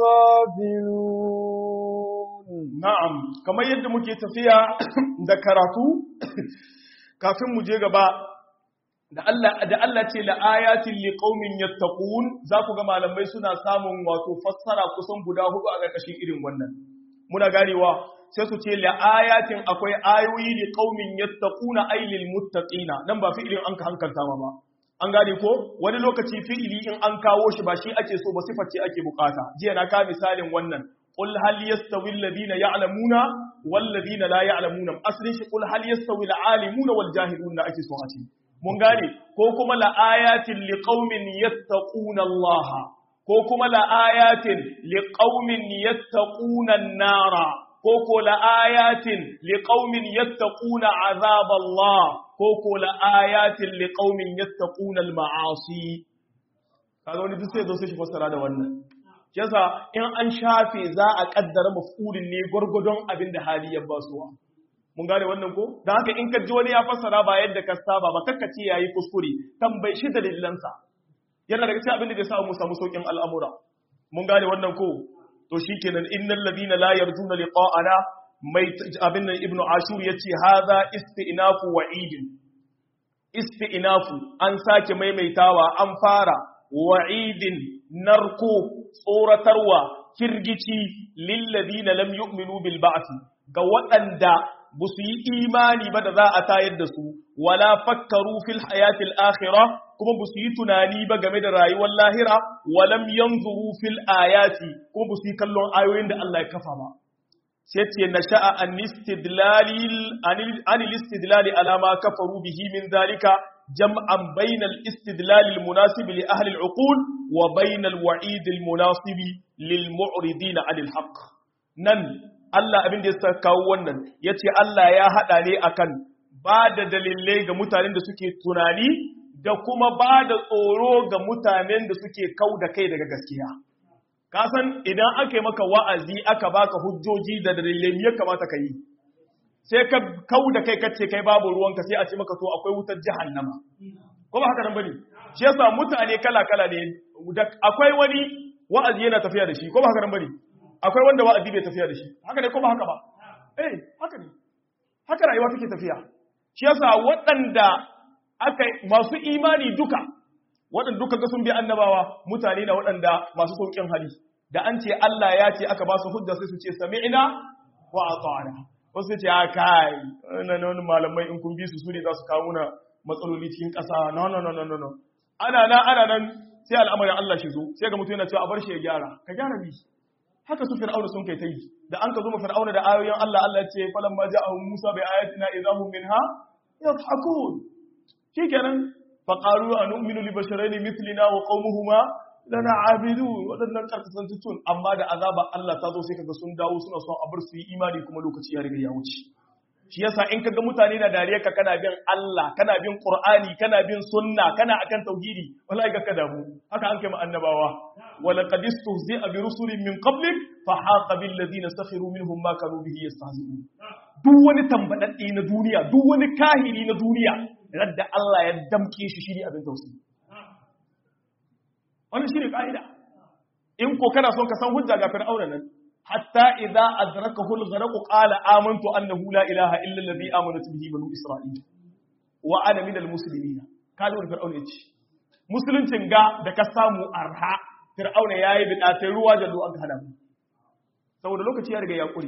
غافلون نعم كما يد muke tafiya da karatu kafin mu je gaba da Allah da Allah ce la ayatin liqaumin yattaqun za ku ga malamai suna samun wato fassara kusan guda hudu a ƙarƙashin irin wannan muna ganewa sai su ce la ayatin akwai ayoyi liqaumin yattaquna ay lil muttaqina nan ba fi'ilin an ka hankalta ma ba an gane ko wani lokaci fi'ili in an kawo shi ba shi ake so ba sifar ce ake bukata jiya na ka misalin wannan qul hal yastawi alladhina ya'lamuna wal ladina la ya'lamuna aslin shi qul hal yastawi al alimuna wal jahiluna ake so a ce mun gane ko kuma la'ayatin liqaumin yattaquna Allah ko kuma la'ayatin liqaumin yattaquna an-nara ko ko la'ayatin liqaumin yattaquna azab Allah ko ko la'ayatin liqaumin yattaquna al-ma'asi kaga wani duk sai zo sai shi fassara da wannan yasa in an shafe za a kaddara maf'ulin ne gwargwadon abin da hali ya basuwa mun gane wannan ko da haka in ka ji wani ya fassara ba yadda ka saba ba kakka ce yayi kuskure tambayi shi dalilansa yana daga cikin abin da zai sa mu samu saukin al'amura mun gane wannan ko to shikenan innal ladina la yarjuna liqa'ana mai abin nan ibnu ashur yace hadha istinafu wa'idin istinafu an sake maimaitawa an fara wa'idin narko tsoratarwa kirgici lilladina lam yu'minu bil ba'th ga waɗanda ba su yi imani ba da za a tayar da su wala fakkaru fil hayatil akhirah kuma ba su yi tunani ba game da rayuwar lahira walam yanzuru fil ayati kuma ba su yi kallon ayoyin da Allah ya kafa ba sai ce na sha'a an istidlali alama kafaru bihi min zalika jam'an bainal istidlali munasibi li ahli al'uqul wa bainal wa'id munasibi lil mu'ridina anil haqq nan Allah abin da ya kawo wannan yace Allah ya hada ne akan ba da dalilai ga mutanen da suke tunani da kuma ba da tsoro ga mutanen da suke kau da kai daga gaskiya kasan idan aka yi maka wa'azi aka baka hujjoji da dalilai ya kamata ka yi sai ka kau da kai kace kai babu ruwanka sai a ce maka to akwai wutar jahannama ko ba haka nan bane shi yasa mutane kala kala ne akwai wani wa'azi yana tafiya da shi ko ba haka nan bane akwai wanda wa'azi bai tafiya da shi haka ne ko ba haka ba eh haka ne haka rayuwa take tafiya shi yasa waɗanda aka masu imani duka waɗanda duka ga sun bi annabawa mutane na waɗanda masu sauƙin hali da an ce Allah ya ce aka ba su hujja sai su ce sami'na wa ata'na wasu ce a kai wannan wani malamai in kun bi su sune za su kawo na matsaloli cikin ƙasa no no no no no ana nan ana nan sai al'amarin Allah shi zo sai ga mutum yana cewa a bar shi ya gyara ka gyara bi haka su fir'auna sun kai ta yi da an ka zo ma fir'auna da ayoyin Allah Allah ya ce falamma ja'ahum Musa bi ayatina idahum minha yadhakun shikenan faƙaru a nu'minu li basharaini mithlina wa qaumuhuma lana abidu wadannan karkasantuttun amma da azaba Allah ta zo sai kaga sun dawo suna son a bar su yi imani kuma lokaci ya riga ya wuce shi yasa in kaga mutane na dariya ka kana bin Allah kana bin Qur'ani kana bin sunna kana akan tauhidi wallahi ga ka damu haka an kai mu annabawa wala qad istuhzi'a bi rusulin min qablik fa haqa bil ladina sakhiru minhum ma kanu bihi yastahzi'un duk wani tambadadde na duniya duk wani kahiri na duniya radda Allah ya damke shi shi ne abin tausayi wannan shi ne ƙa'ida in ko kana son ka san hujja ga fir'auna nan hatta idza adrakahu al-gharq qala amantu annahu la ilaha illa alladhi amanat bihi banu isra'il wa ana min al-muslimin kaga wannan fir'auna yace musuluncin ga da ka samu arha fir'auna yayi bidatai ruwa da an hada mu saboda lokaci ya riga ya kure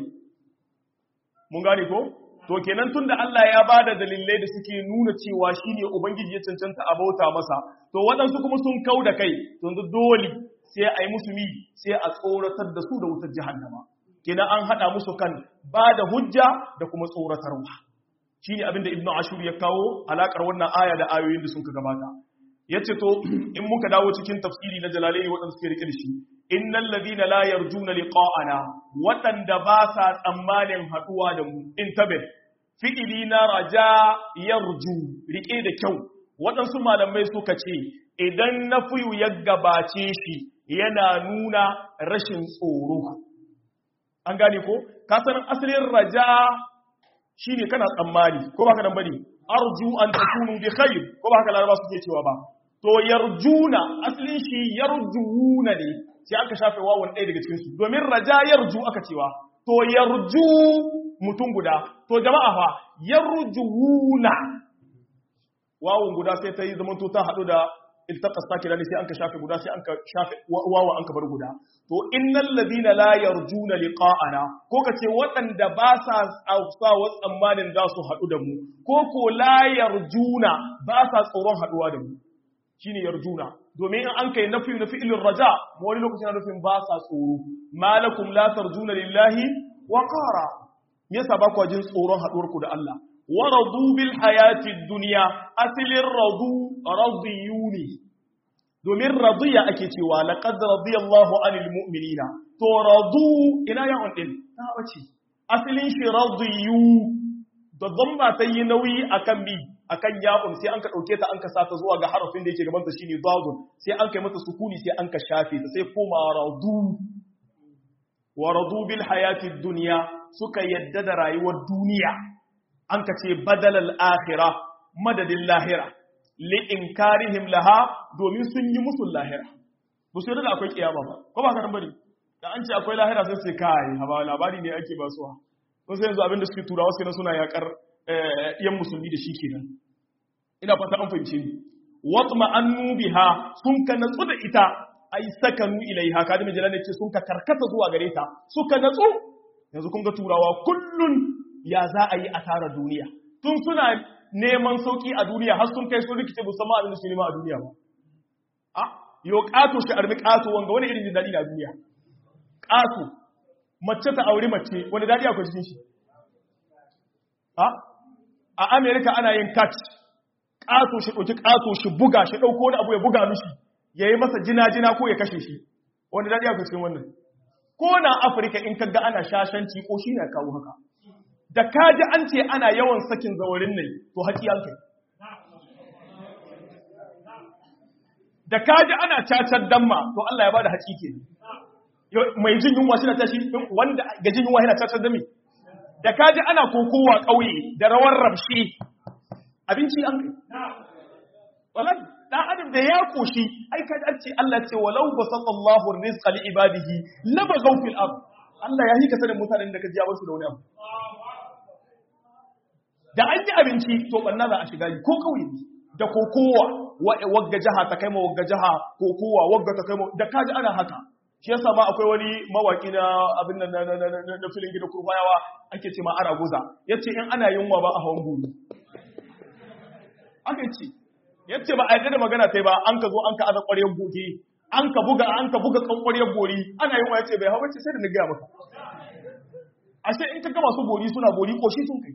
mun gane ko to kenan tunda Allah ya bada dalilai da suke nuna cewa shine ubangiji ya cancanta a bauta masa to waɗansu kuma sun kau da kai to dole sai a yi musu mi sai a tsoratar da su da wutar jahannama kenan an haɗa musu kan ba da hujja da kuma tsoratarwa shine abin da ibnu ashur ya kawo alakar wannan aya da ayoyin da sun ka gabata yace to in muka dawo cikin tafsiri na jalalai waɗanda suke rike da shi innal ladina la yarjuna liqa'ana waɗanda ba sa tsammanin haɗuwa da mu intabe fi'ili na raja yarju rike da kyau waɗansu malamai suka ce idan na fiyu ya gabace shi yana nuna rashin tsoro an gane ko kasanin asalin raja shine kana tsammani ko ba ka nan bane arju an takunu bi khair ko ba haka laraba suke cewa ba to yarjuna asalin shi yarjuuna ne sai aka shafe wawan ɗaya daga cikin su domin raja yarju aka cewa to yarju mutum guda to jama'a fa yarjuuna wawun guda sai ta yi zaman to ta haɗu da iltaqas sakira ne sai an ka shafe guda sai an ka shafe wawa an ka bar guda to innal ladina la yarjuna liqa'ana ko kace waɗanda ba sa sa wa tsammanin za su haɗu da mu ko ko la yarjuna ba sa tsoron haɗuwa da mu shine yarjuna domin in an kai nafi na fi'ilin raja wani lokacin na nufin ba sa tsoro malakum la tarjuna lillahi wa qara yasa ba ku jin tsoron haɗuwar ku da Allah wa radu bil hayati dunya asilin radu radiyuni domin radiya ake cewa laqad radiyallahu anil mu'minina to radu ina ya on din ta wace asilin shi radiyu da dhamma ta yi nauyi akan bi akan ya'un sai an ka dauke ta an ka sata zuwa ga harafin da yake gaban ta shine dadun sai an kai mata sukuni sai an ka shafe ta sai koma radu wa radu bil hayati dunya suka yadda da rayuwar duniya an ka ce badalal akhirah madadin lahira li inkarihim laha domin sun yi musu lahira ba su yadda da akwai kiyama ba ko ba ka nan bane da an ce akwai lahira sai sai kai haba labari ne ake ba suwa ko sai yanzu abinda suke turawa sai suna yakar yan musulmi da shi kenan ina fata an fahimce ni watma annu biha sun ka natsu da ita ai sakanu ilaiha kada mai jalal ce sun ka karkata zuwa gare ta suka natsu yanzu kun ga turawa kullun ya za a yi asara duniya tun suna neman sauki a duniya har sun kai sun rikice musamman abin da su nema a duniya ba a yo kato shi armi kato wanga wani irin daɗi na duniya kato mace ta auri mace wani daɗi akwai cikin shi a amerika ana yin kat kato shi ɗauki kato shi buga shi ɗauko wani abu ya buga mishi ya yi masa jina-jina ko ya kashe shi wani daɗi akwai cikin wannan ko na afirka in kaga ana shashanci ko shi na kawo haka da kaji an ce ana yawan sakin zawarin ne to haƙi an kai da kaji ana cacar damma to Allah ya bada haƙi ke mai jin yunwa shi na tashi wanda ga jin yunwa yana cacar dami da kaji ana kokowa ƙauye da rawar rabshi abinci an kai wallahi dan adam da ya koshi ai kaji an ce Allah ce walau basallallahu rizqa li ibadihi labaghaw fil ard Allah ya hika sanin mutanen da ka ji su da wani abu da an yi abinci to banna za a shiga yi ko kauye da kokowa wagga jaha ta kai ma wagga jaha kokowa wagga ta kai ma da kaji ana haka shi yasa ma akwai wani mawaki na abin nan na filin gida kurfayawa ake ce ma ara guza yace in ana yunwa ba a hawan gudu aka ce yace ba a yarda da magana sai ba an ka zo an ka aza ƙwaryar goge an ka buga an ka buga kan ƙwaryar bori ana yunwa yace bai hawa ce sai da na gaya maka ashe in ka ga masu bori suna bori ko shi sun kai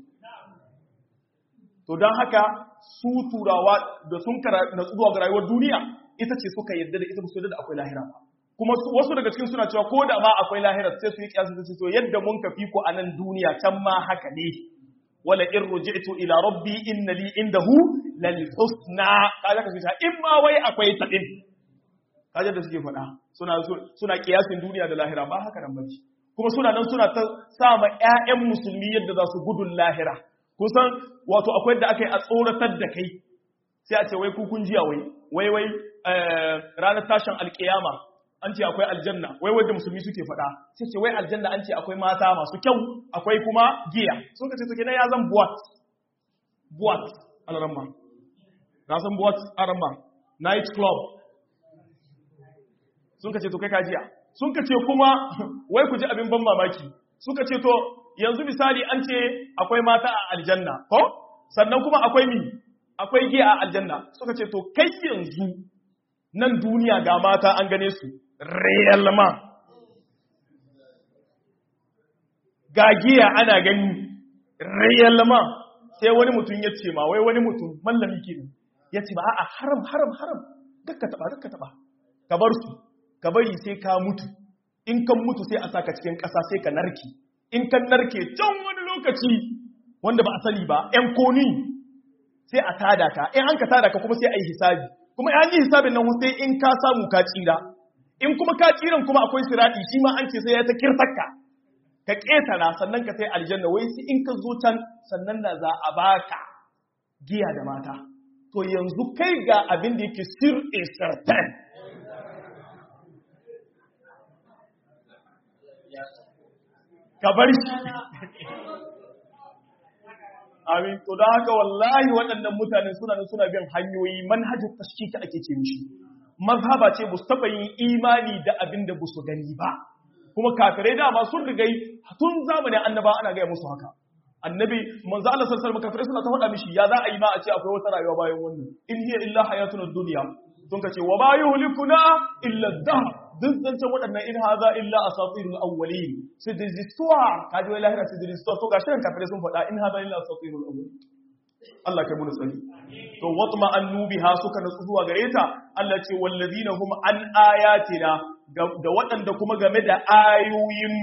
to don haka su turawa da sun na zuwa ga rayuwar duniya ita ce suka yadda da ita ba su yadda da akwai lahira ba kuma wasu daga cikin suna cewa ko da ma akwai lahira sai su yi kiyasa su to yadda mun kafi ku a nan duniya can ma haka ne wala in ruji'tu ila rabbi inna li indahu lal husna kaza ka ce in ma wai akwai ta din kaje da suke faɗa suna suna kiyasin duniya da lahira ba haka nan bace kuma suna nan suna ta sa ma ƴaƴan musulmi yadda za su gudun lahira kusan wato akwai da aka yi a tsoratar da kai sai a ce wai kukun jiya wai wai wai ranar tashin alkiyama an ce akwai aljanna wai wadda musulmi suke faɗa sai ce wai aljanna an ce akwai mata masu kyau akwai kuma giya sun ka ce suke na ya zan buwat buwat alaramma na san buwat aramma night club sun ka ce to kai kajiya sun ka ce kuma wai ku ji abin ban mamaki suka ce to yanzu misali an ce akwai mata a aljanna ko sannan kuma akwai mi akwai giya a aljanna suka ce to kai yanzu nan duniya ga mata an gane su realma ga giya ana gani realma sai wani mutum ya ce ma wai wani mutum mallami ke ya ce ba a haram haram haram dakka taba dakka taba ka bar su ka bari sai ka mutu in kan mutu sai a saka cikin ƙasa sai ka narki in kan narke can wani lokaci wanda ba a sani ba ‘yan koni sai a tada ka in an ka tada ka kuma sai a yi hisabi kuma ya yi hisabin nan sai in ka samu ka tsira in kuma ka tsiran kuma akwai sirati shi ma an ce sai ya ta kirtakka ka ƙetara sannan ka sai aljanna wai sai in ka zo can sannan da za a baka giya da mata to yanzu kai ga abin da yake sir a certain ka bar shi amin to da haka wallahi waɗannan mutane suna nan suna bin hanyoyi manhajin tashkiki ake ce mishi mazhaba ce bu taba yin imani da abin da su gani ba kuma kafirai dama sun rigai tun zamanin annaba ana gaya musu haka annabi manzo Allah sallallahu alaihi wasallam kafirai suna ta faɗa mishi ya za a yi ma a ce akwai wata rayuwa bayan wannan in hiya illa hayatuna dunya sun ka ce wa ma yuhlikuna illa dahr duk zancen waɗannan in haza illa asatirul awwalin sai da zistuwa kaji wai lahira sai da zistuwa to gashi nan kafirai sun faɗa in haza illa asatirul awwalin Allah kai mun tsari to watma annubiha suka nasu zuwa gare ta Allah ce wallazina hum an ayatina da waɗanda kuma game da ayoyinmu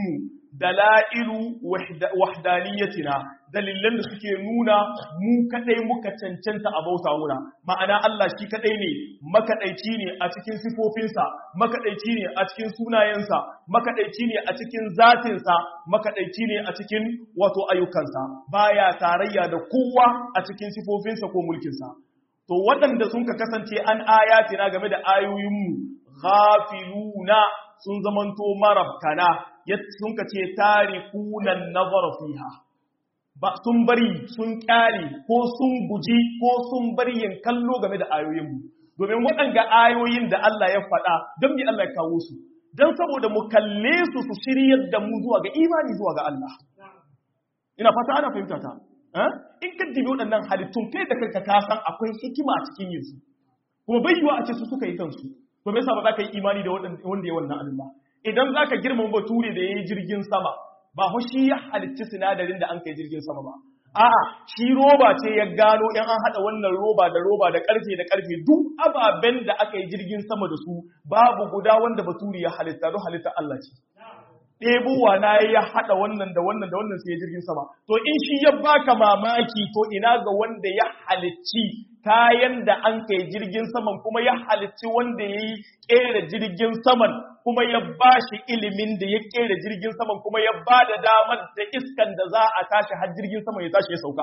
dalailu wahdaniyatina dalilan da suke nuna mu kadai muka cancanta a bauta wura ma'ana Allah shi kadai ne makadaici ne a cikin sifofinsa makadaici ne a cikin sunayensa makadaici ne a cikin zatinsa makadaici ne a cikin wato ayyukansa baya tarayya da kowa a cikin sifofinsa ko mulkinsa to waɗanda sun ka kasance an ayatina game da ayoyinmu ghafiluna sun zamanto marabkana sun ka ce tarikunan nazar fiha ba sun bari sun kyale ko sun guji ko sun bari yin kallo game da ayoyinmu domin waɗanga ayoyin da Allah ya faɗa don me Allah ya kawo su don saboda mu kalle su su shiryar da mu zuwa ga imani zuwa ga Allah ina fata ana fahimta ta in ka dibi waɗannan halittun kai da kanka ka san akwai hikima a cikin yin su kuma bai yiwa a ce su suka yi kansu to me yasa ba za ka yi imani da wanda ya wannan abin ba idan za ka girmama bature da ya yi jirgin sama ba ho shi ya halitti sinadarin da an kai jirgin sama ba a'a shi roba ce ya gano in an haɗa wannan roba da roba da ƙarfe da ƙarfe duk ababen da aka yi jirgin sama da su babu guda wanda bature ya halitta don halitta Allah ce ɗebowa na ya haɗa wannan da wannan da wannan sai ya jirgin sama to in shi ya baka mamaki to ina ga wanda ya halicci kayan da an kai jirgin saman kuma ya halicci wanda ya yi ƙera jirgin saman kuma ya ba shi ilimin da ya ƙera jirgin saman kuma ya ba da damar da iskan da za a tashi har jirgin saman ya tashi ya sauka.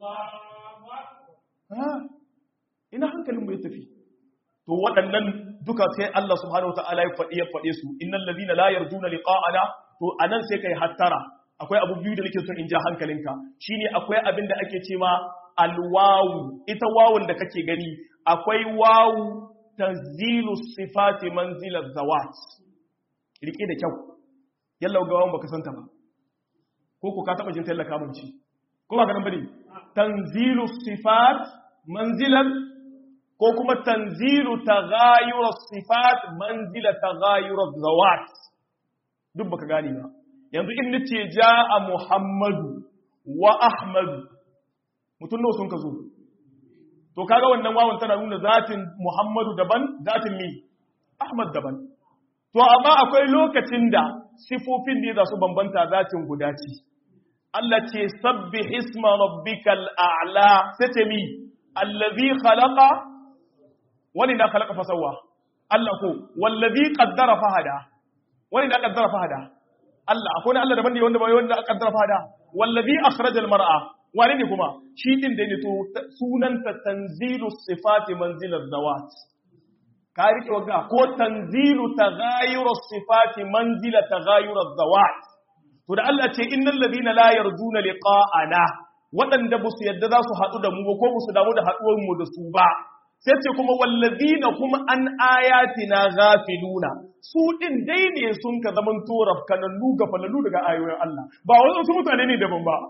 Ina hankalin ya tafi. To waɗannan duka sai Allah subhanahu wa ta'ala ya faɗi ya faɗe su, innal ladina la yarjuna liqa'ana to anan sai kai hattara. Akwai abu biyu da nake son in ja hankalinka. Shine akwai abin da ake cewa alwawu ita wawun da kake gani akwai wawu tanzilu sifati manzilar zawat rike da kyau yalla ga wawun baka santa ba ko ku ka taba jin tallaka mun ci ko ba ganin bane tanzilu sifat manzilan ko kuma tanzilu taghayur sifat manzila taghayur zawat duk baka gane ba yanzu in nace jaa muhammadu wa ahmadu mutum nawa sun ka zo to kaga wannan wawan tana nuna zatin Muhammadu daban zatin mi Ahmad daban to amma akwai lokacin da sifofin ne za su bambanta zatin guda ce Allah ce sabbih isma rabbikal a'la sai mi allazi khalaqa wani da khalaqa fasawa Allah ko wallazi qaddara fahada wani da qaddara fahada Allah akwai Allah daban ne wanda bai wanda qaddara fahada wallazi akhrajal mar'a wane ne kuma shi din da ne to sunanta tanzilu sifati manzilar zawat ka rike wagga ko tanzilu taghayuru sifati manzila taghayuru zawat to da Allah ce innal ladina la yarjuna liqa'ana waɗanda ba su yadda za su haɗu da mu ba ko ba su damu da haɗuwar mu da su ba sai ce kuma wallazina kuma an ayatina ghafiluna su din dai ne sun ka zaman toraf kanannu ga falalu daga ayoyin Allah ba wasu mutane ne daban ba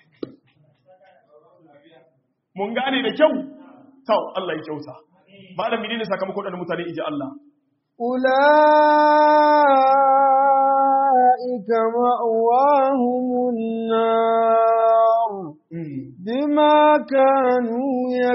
mun gane da kyau tau Allah ya kyauta malami ne sakamakon da mutane iji Allah ulaika ma'wahumun nar bima kanu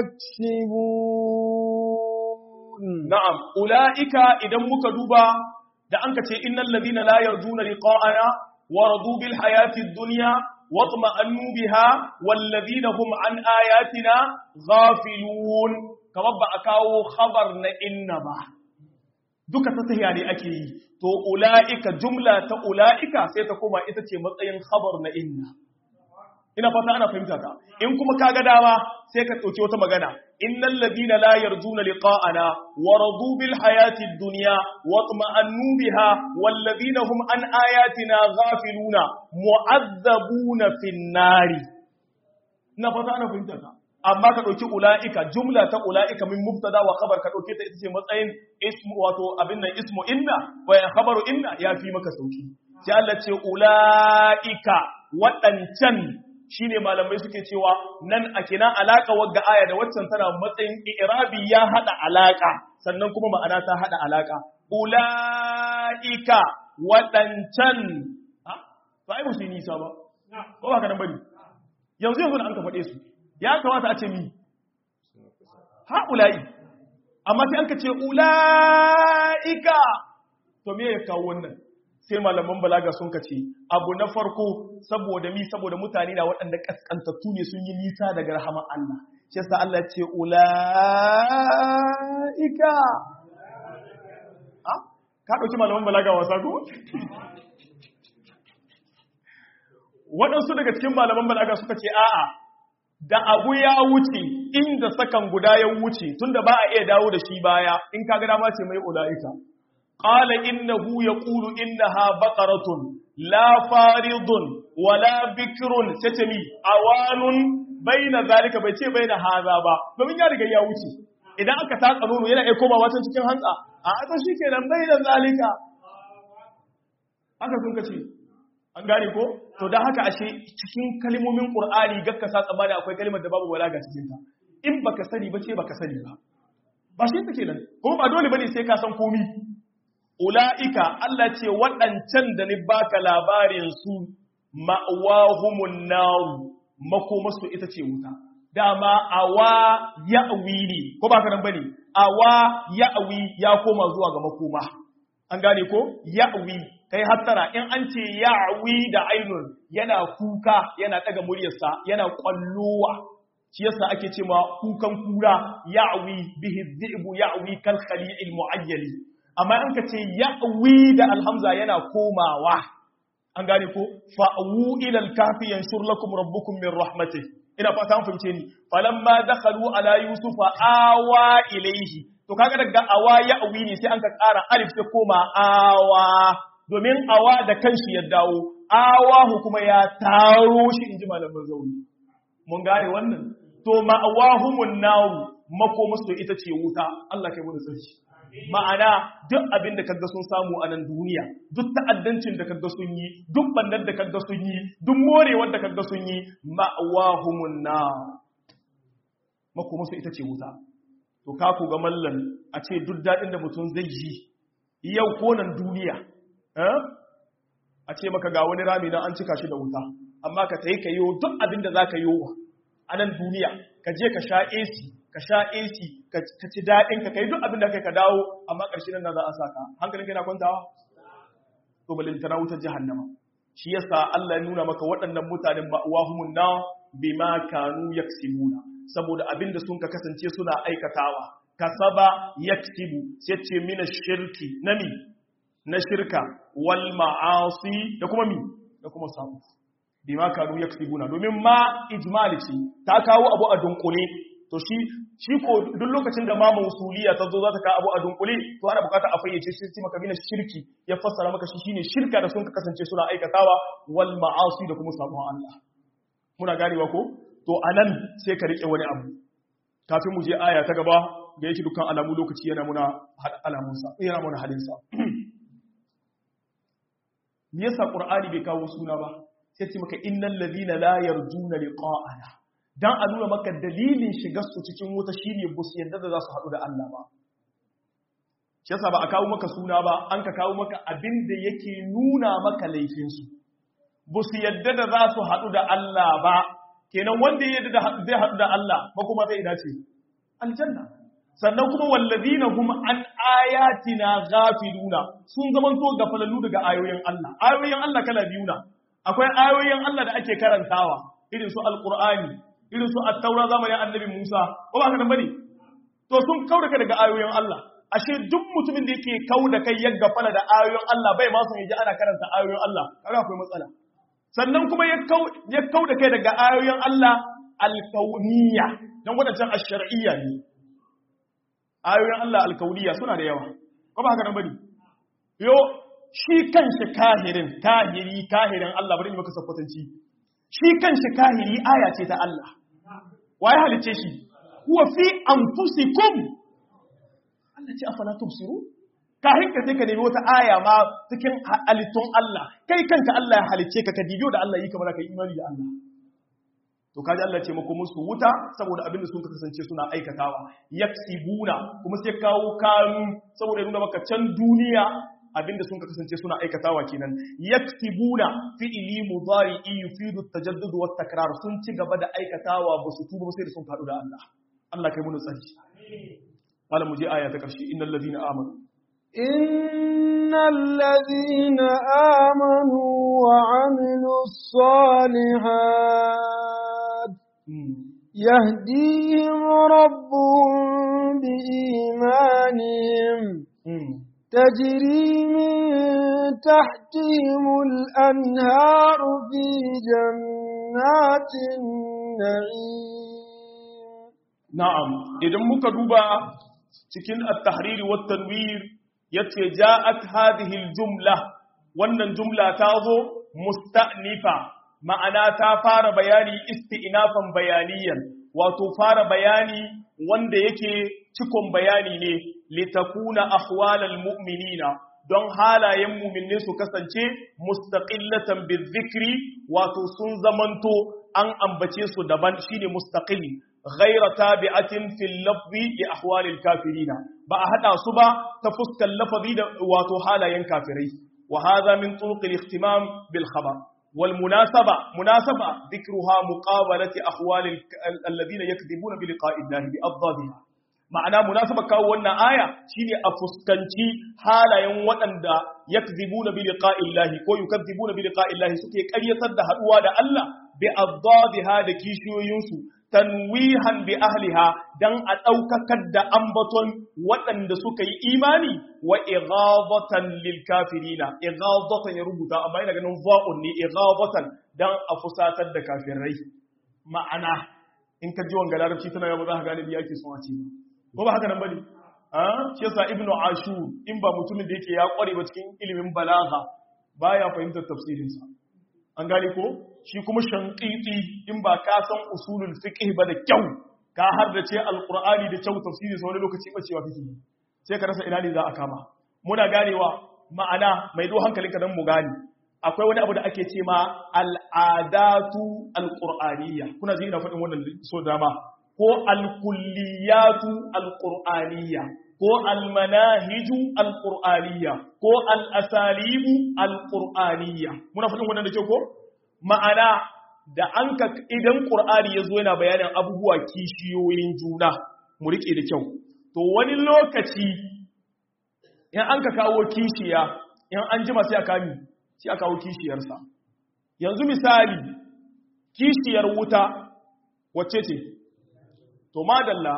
yaksibun na'am ulaika idan muka duba da an kace innal ladina la yarjuna liqa'ana wa radu bil hayati ad-dunya واطمأنوا بها والذين هم عن آياتنا غافلون kamar ba a kawo khabar na inna ba duka ta tahiya ne ake yi to ula'ika jumla ta ula'ika sai ta koma ita ce matsayin khabar na inna ina fata ana fahimta ka in kuma ka ga dama sai ka ɗauki wata magana innal ladina la yarjuna liqa'ana wa radu bil hayati dunya wa tuma'annu biha wal ladina hum an ayatina ghafiluna mu'azzabuna fin nari ina fata ana fahimta ka amma ka ɗauki ula'ika jumla ta ula'ika min mubtada wa khabar ka ɗauke ta ita ce matsayin ismu wato abin nan ismu inna wa ya khabaru inna ya fi maka sauki sai Allah ce ula'ika waɗancan shine malamai suke cewa nan a kina alaka wagga aya da waccan tana matsayin i'rabi ya hada alaka sannan kuma ma'ana ta hada alaka ula'ika waɗancan ha ba ai musu nisa ba ko ba ka nan bane yanzu yanzu an ka faɗe su ya kamata a ce mi ha'ula'i amma sai an ka ce ula'ika to me ya kawo wannan sai malaman balaga sun kace abu na farko saboda mi saboda mutane na waɗanda kaskantattu ne sun yi nisa daga rahaman Allah shi yasa Allah ce ulaika ah ka dauki malaman balaga wasa ko waɗansu daga cikin malaman balaga suka ce a'a da abu ya wuce inda sakan guda ya wuce tunda ba a iya dawo da shi baya in ka ga dama ce mai ulaika qala innahu yaqulu innaha baqaratun la faridun wala bikrun tatami awanun baina zalika bai ce baina haza ba domin ya riga ya wuce idan aka tatsa nono yana iya komawa can cikin hantsa a aka shikenan baina zalika aka sun kace an gane ko to don haka ashe cikin kalmomin qur'ani gakka sa tsammani akwai kalmar da babu balaga cikin ta in baka sani ba ce baka sani ba ba shi take nan kuma ba dole bane sai ka san komi ulaika Allah ce waɗancan da ni baka labarin su ma'wahumun nar makomasu ita ce wuta dama awa ya'wi ne ko ba ka nan bane awa ya'wi ya koma zuwa ga makoma an gane ko ya'wi kai hattara in an ce ya'wi da ainun yana kuka yana daga muryarsa yana kwallowa shi yasa ake cewa kukan kura ya'wi bihi dhi'bu ya'wi kal khali'il mu'ayyali amma an ka ce ya'wi da alhamza yana komawa an gane ko fa'u ila al-kafi yanshur lakum rabbukum min rahmatihi ina fata an fahimce ni falamma dakhalu ala yusufa awa ilayhi to kaga daga awa ya'wi ne sai an ka ƙara alif sai koma awa domin awa da kanshi ya dawo awahu kuma ya taro shi inji malamin zauri mun gane wannan to ma'awahumun nawu makomasu ita ce wuta Allah kai mu tsarki ma'ana duk abin da kaga sun samu a nan duniya duk ta'addancin da kaga sun yi duk bandar da kaga sun yi duk morewar da kaga sun yi ma'awahumun nawu makomasu ita ce wuta to ka ku ga mallan a ce duk dadin da mutum zai yi yau ko nan duniya a ce maka ga wani rami na an cika shi da wuta amma ka ta yi ka yi duk abin da za ka yi a nan duniya ka je ka sha AC ka sha AC ka ci daɗin ka kai duk abin da kai ka dawo amma ƙarshe nan za a saka hankalin kai na kwantawa to balintana wutar jahannama shi yasa Allah ya nuna maka waɗannan mutanen ba wahumun na bima kanu yaksibuna saboda abin da sun ka kasance suna aikatawa kasaba yaksibu sai ce mina shirki nami na shirka wal ma'asi da kuma mi da kuma sabu bima kanu yaksibuna domin ma ijmali ce ta kawo abu a dunkule to shi shi ko duk lokacin da ma mausuliya ta zo za ta kawo abu a dunkule to ana bukata a fayyace shi sai maka mina shirki ya fassara maka shi shine shirka da sun ka kasance suna aikatawa wal ma'asi da kuma sabon Allah muna ganewa ko to anan sai ka rike wani abu kafin mu je aya ta gaba ga yake dukkan alamu lokaci yana muna alamunsa yana muna halinsa me yasa qur'ani bai kawo suna ba sai ce maka innal ladina la yarjuna liqa'ana dan a nuna maka dalilin shigar su cikin wuta shine bus yadda da za su hadu da Allah ba shi yasa ba a kawo maka suna ba an ka kawo maka abin da yake nuna maka laifin su bus yadda da za su hadu da Allah ba kenan wanda ya yadda zai hadu da Allah ba kuma zai dace aljanna sannan kuma wallazina hum an ayatina ghafiluna sun zamanto gafalallu daga ayoyin Allah ayoyin Allah kala biyu na akwai ayoyin Allah da ake karantawa irin su alqur'ani irin su at-taura zamanin annabi Musa ko ba ka nan bane to sun kauda kai daga ayoyin Allah ashe duk mutumin da yake kauda kai ya gafala da ayoyin Allah bai ma son yaji ana karanta ayoyin Allah kaga akwai matsala sannan kuma ya kau ya kauda kai daga ayoyin Allah al-kauniyya dan wadancan ash-shar'iyya ne ayoyin Allah alkauniya suna da yawa ko ba haka nan bane yo shi kanshi kahirin kahiri kahirin Allah bari ni maka sakwatanci shi kanshi kahiri aya ce ta Allah waye halice shi huwa fi anfusikum Allah ce afala tubsiru kahin ka sai ka nemi wata aya ma cikin halittun Allah kai kanka Allah ya halice ka ka dibiyo da Allah yi kamar ka imani da Allah to kaji Allah ce mako musu wuta saboda abin da sun kasance suna aikatawa yaksibuna kuma sai kawo kanu saboda nuna maka can duniya abin da sun kasance suna aikatawa kenan yaksibuna fi'ili mudari'i yufidu at-tajaddud wa takrar sun ci gaba da aikatawa ba su tuba sai da sun faɗu da Allah Allah kai mu tsari amin mu je aya ta karshe innal ladina amanu إن الذين آمنوا وعملوا الصالحات يهديهم ربهم بإيمانهم تجري من تحتهم الأنهار في جنات النعيم نعم إذا مكدوبة cikin at-tahrir wa tanwir yace ja'at hadhihi al-jumla wannan jumla ta zo musta'nifa ma'ana ta fara bayani isti'nafan bayaniyan wato fara bayani wanda yake cikon bayani ne litakuna ahwalal mu'minina don halayen mu'minne su kasance mustaqillatan bizikri wato sun zamanto an ambace su daban shine mustaqil ghaira tabi'atin fil lafzi li ahwalil kafirina ba a hada su ba ta fuskar lafazi da wato halayen kafirai wa hadha min turuq al-ihtimam bil khabar والمناسبة مناسبة ذكرها مقابلة أحوال الذين يكذبون بلقاء الله بأضدادها ma'ana munasaba kawo wannan aya shine a fuskanci halayen waɗanda yakzibuna bi liqa'illahi ko yukadzibuna bi liqa'illahi suke ƙaryatar da haduwa da Allah bi addadiha da kishiyoyinsu tanwihan bi ahliha dan a ɗaukakar da ambaton waɗanda suka yi imani wa ighadatan lil kafirina ighadatan ya rubuta amma ina ganin za'un ne ighadatan dan a fusatar da kafirai ma'ana in ka ji wanga larabci tana yaba za ka gane biya ke son a ce ko ba haka nan bane a shi yasa ibnu ashur in ba mutumin da yake ya kware ba cikin ilimin balagha baya fahimtar tafsirin sa an gane ko shi kuma shanqiti in ba ka san usulul fiqh ba da kyau ka har da ce alqur'ani da kyau tafsirin sa wani lokaci bacewa kake sai ka rasa ina ne za a kama muna ganewa ma'ana mai do hankalinka dan mu gane akwai wani abu da ake ce ma al'adatu alqur'aniyya kuna ji ina faɗin wannan so dama ko alkulliyatu alqur'aniyya ko almanahiju alqur'aniyya ko alasalibu alqur'aniyya muna fadin wannan da ke ko ma'ana da an ka idan qur'ani yazo yana bayanin abubuwa kishiyoyin juna mu rike da kyau to wani lokaci in an ka kawo kishiya in an jima sai aka mi sai aka kawo kishiyarsa yanzu misali kishiyar wuta wacce ce to madalla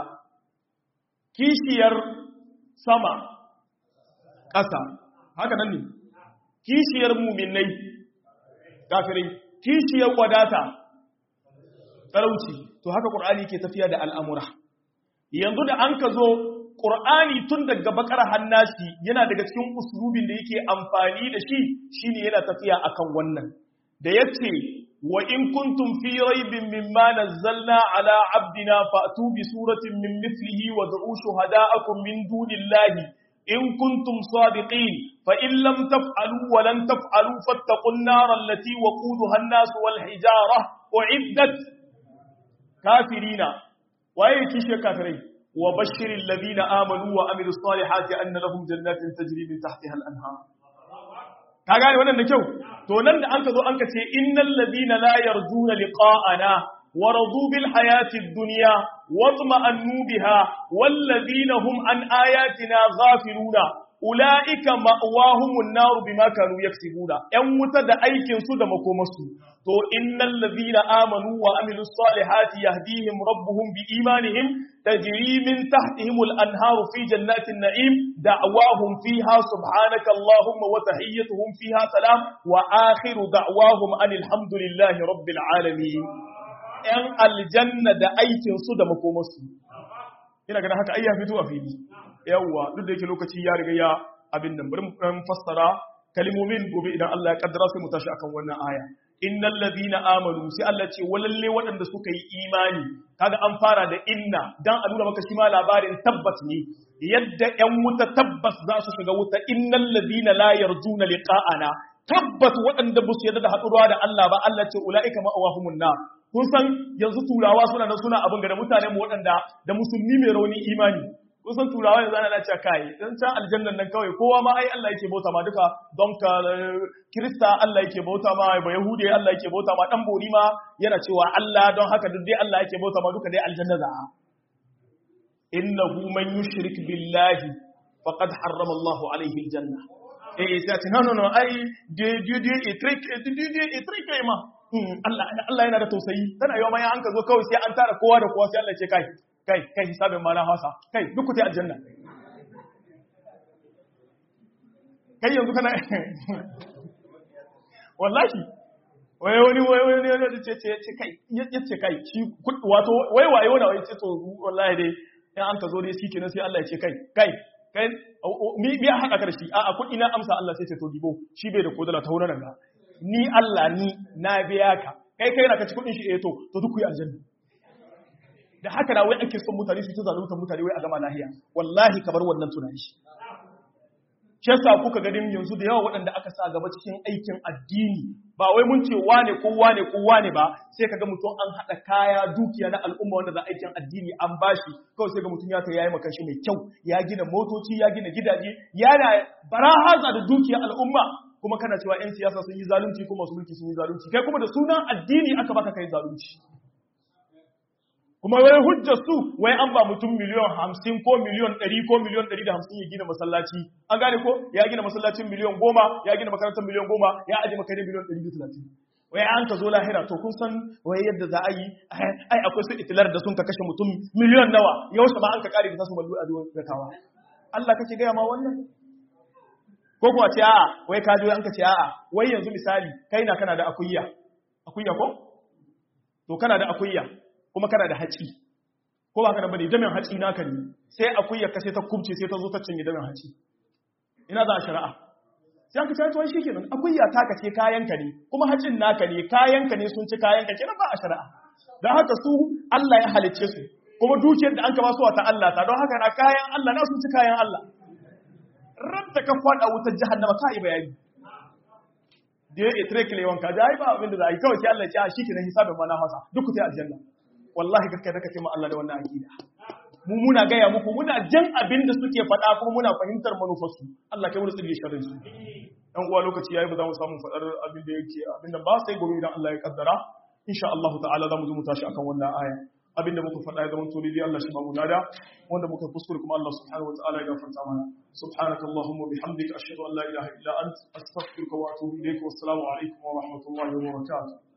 kishiyar sama ƙasa haka nan ne kishiyar muminai kafirai kishiyar wadata talauci to haka ƙur'ani ke tafiya da al'amura yanzu da an ka zo ƙur'ani tun daga bakar hannashi yana daga cikin usulubin da yake amfani da shi shine yana tafiya akan wannan da yace wa in kuntum fi raibin mimma nazzalna ala abdina fa'tu bi suratin min mithlihi wa da'u shuhada'akum min dunillahi in kuntum sadiqin fa in lam taf'alu wa lan taf'alu fattaqun nar allati waquduha an-nas wal hijara u'iddat kafirina waye kishe kafirai wa bashiril ladina amanu wa amilus salihati anna lahum jannatin tajri min tahtiha al-anhar ka gane wannan da kyau to nan da an ka zo an ka ce innal ladina la yarjuna liqa'ana wa radu bil hayati dunya wa tuma'annu biha wal ladina hum an ayatina ghafiluna ulaika ma'wahumun nar bima kanu yaksibuna yan wuta da aikin su da makomarsu to innal ladina amanu wa amilus salihati yahdihim rabbuhum bi imanihim تجري من تحتهم الأنهار في جنات النعيم دعواهم فيها سبحانك اللهم وتحيتهم فيها سلام وآخر دعواهم أن الحمد لله رب العالمين ‘yan aljanna da aikinsu da makomarsu. Ina ganin haka ayya fito a fili, yawwa duk da yake lokaci ya riga ya abin nan bari mu fassara kalimomin gobe idan Allah ya kaddara sai mu tashi akan wannan aya. innal ladina amanu sai Allah ce walalle waɗanda suka yi imani kaga an fara da inna dan a nuna maka shi ma labarin tabbas ne yadda ƴan wuta tabbas za su shiga wuta innal ladina la yarjuna liqa'ana tabbas waɗanda ba su yarda da haɗuwa da Allah ba Allah ce ulaika ma'awahumun nar kun san yanzu turawa suna nan suna abin da mutanen mu waɗanda da musulmi mai rauni imani kun san turawa yanzu ana cewa kai dan can aljannan nan kawai kowa ma ai Allah yake bauta ma duka don ka kirista Allah yake bauta ma ba yahudi Allah yake bauta ma dan bori ma yana cewa Allah don haka duk dai Allah yake bauta ma duka dai aljanna za a innahu man yushrik billahi faqad harrama Allahu alaihi aljanna eh sai ce no no no ai de de de e trick de de de e trick ma Allah Allah yana da tausayi tana yawa mai an ka zo kawai sai an tara kowa da kowa sai Allah ce kai kai kai hisabin ma na hausa kai duk ku ta aljanna kai yanzu kana wallahi wai wani wai wani wani ce ce ce kai ya ce kai shi wato wai waye wani wai ce to wallahi dai in an ka zo dai shikenan sai Allah ya ce kai kai kai mi biya hada ka da shi a'a kudi na amsa Allah sai ce to dibo shi bai da kodala ta wurin ga ni Allah ni na biya ka kai kai na ka ci kudin shi eh to to duk ku yi aljanna da haka da wai ake son mutane su ta zalunta mutane wai a gama lahiya wallahi ka bar wannan tunani shi shi yasa kuka ganin yanzu da yawa waɗanda aka sa gaba cikin aikin addini ba wai mun ce wane ko wane ko wane ba sai kaga mutum an haɗa kaya dukiya na al'umma wanda za aikin addini an bashi kawai sai ga mutum ya ta yayi maka shi mai kyau ya gina motoci ya gina gidaje yana barahaza da dukiya al'umma kuma kana cewa 'yan siyasa sun yi zalunci ko masu mulki sun yi zalunci kai kuma da sunan addini aka baka kai zalunci kuma wai hujjar su wai an ba mutum miliyon hamsin ko miliyon ɗari ko miliyon ɗari da hamsin ya gina masallaci an gane ko ya gina masallacin miliyon goma ya gina makarantar miliyon goma ya aje makarin miliyon ɗari da talatin wai an ka zo lahira to kun san wai yadda za a yi ai akwai su itilar da sun ka kashe mutum miliyon nawa yaushe ma an ka kare da tasu mallu a zuwa gatawa Allah kake gaya ma wannan ko kuwa ce a'a wai ka an ka ce a'a wai yanzu misali kai na kana da akuyya akuyya ko to kana da akuyya kuma kana da haci ko ba ka da bane damin haci naka ne sai akuyya ka sai ta kubce sai ta zo ta cinye damin haci ina za a shari'a sai aka ce to shi kenan akuyya ta kace kayanka ne kuma hacin naka ne kayanka ne sun ci kayanka kenan ba a shari'a dan haka su Allah ya halicce su kuma dukiyar da an ka ba su ta Allah ta don haka na kayan Allah na sun ci kayan Allah rabta ka fada wutar jahannama ka yi bayani da ya itire kile wanka da ai ba abin da za a yi kawai sai Allah ya ce shi kenan hisabin ma na hasa duk ku ta aljanna wallahi kakkai da kace ma Allah da wannan aqida mu muna gaya muku muna jan abin da suke faɗa kuma muna fahimtar manufarsu Allah kai mu tsiri sharrin su dan uwa lokaci yayi ba za mu samu faɗar abin da yake abin da ba sai gobe idan Allah ya kaddara insha Allah ta'ala za mu zo mu tashi akan wannan aya abin da muka faɗa ya zama to dai Allah shi ba mu nada wanda muka kuskure kuma Allah subhanahu wa ta'ala ya gafarta mana subhanaka allahumma bihamdika ashhadu an la ilaha illa ant astaghfiruka wa atubu ilayk wa assalamu alaikum wa rahmatullahi wa barakatuh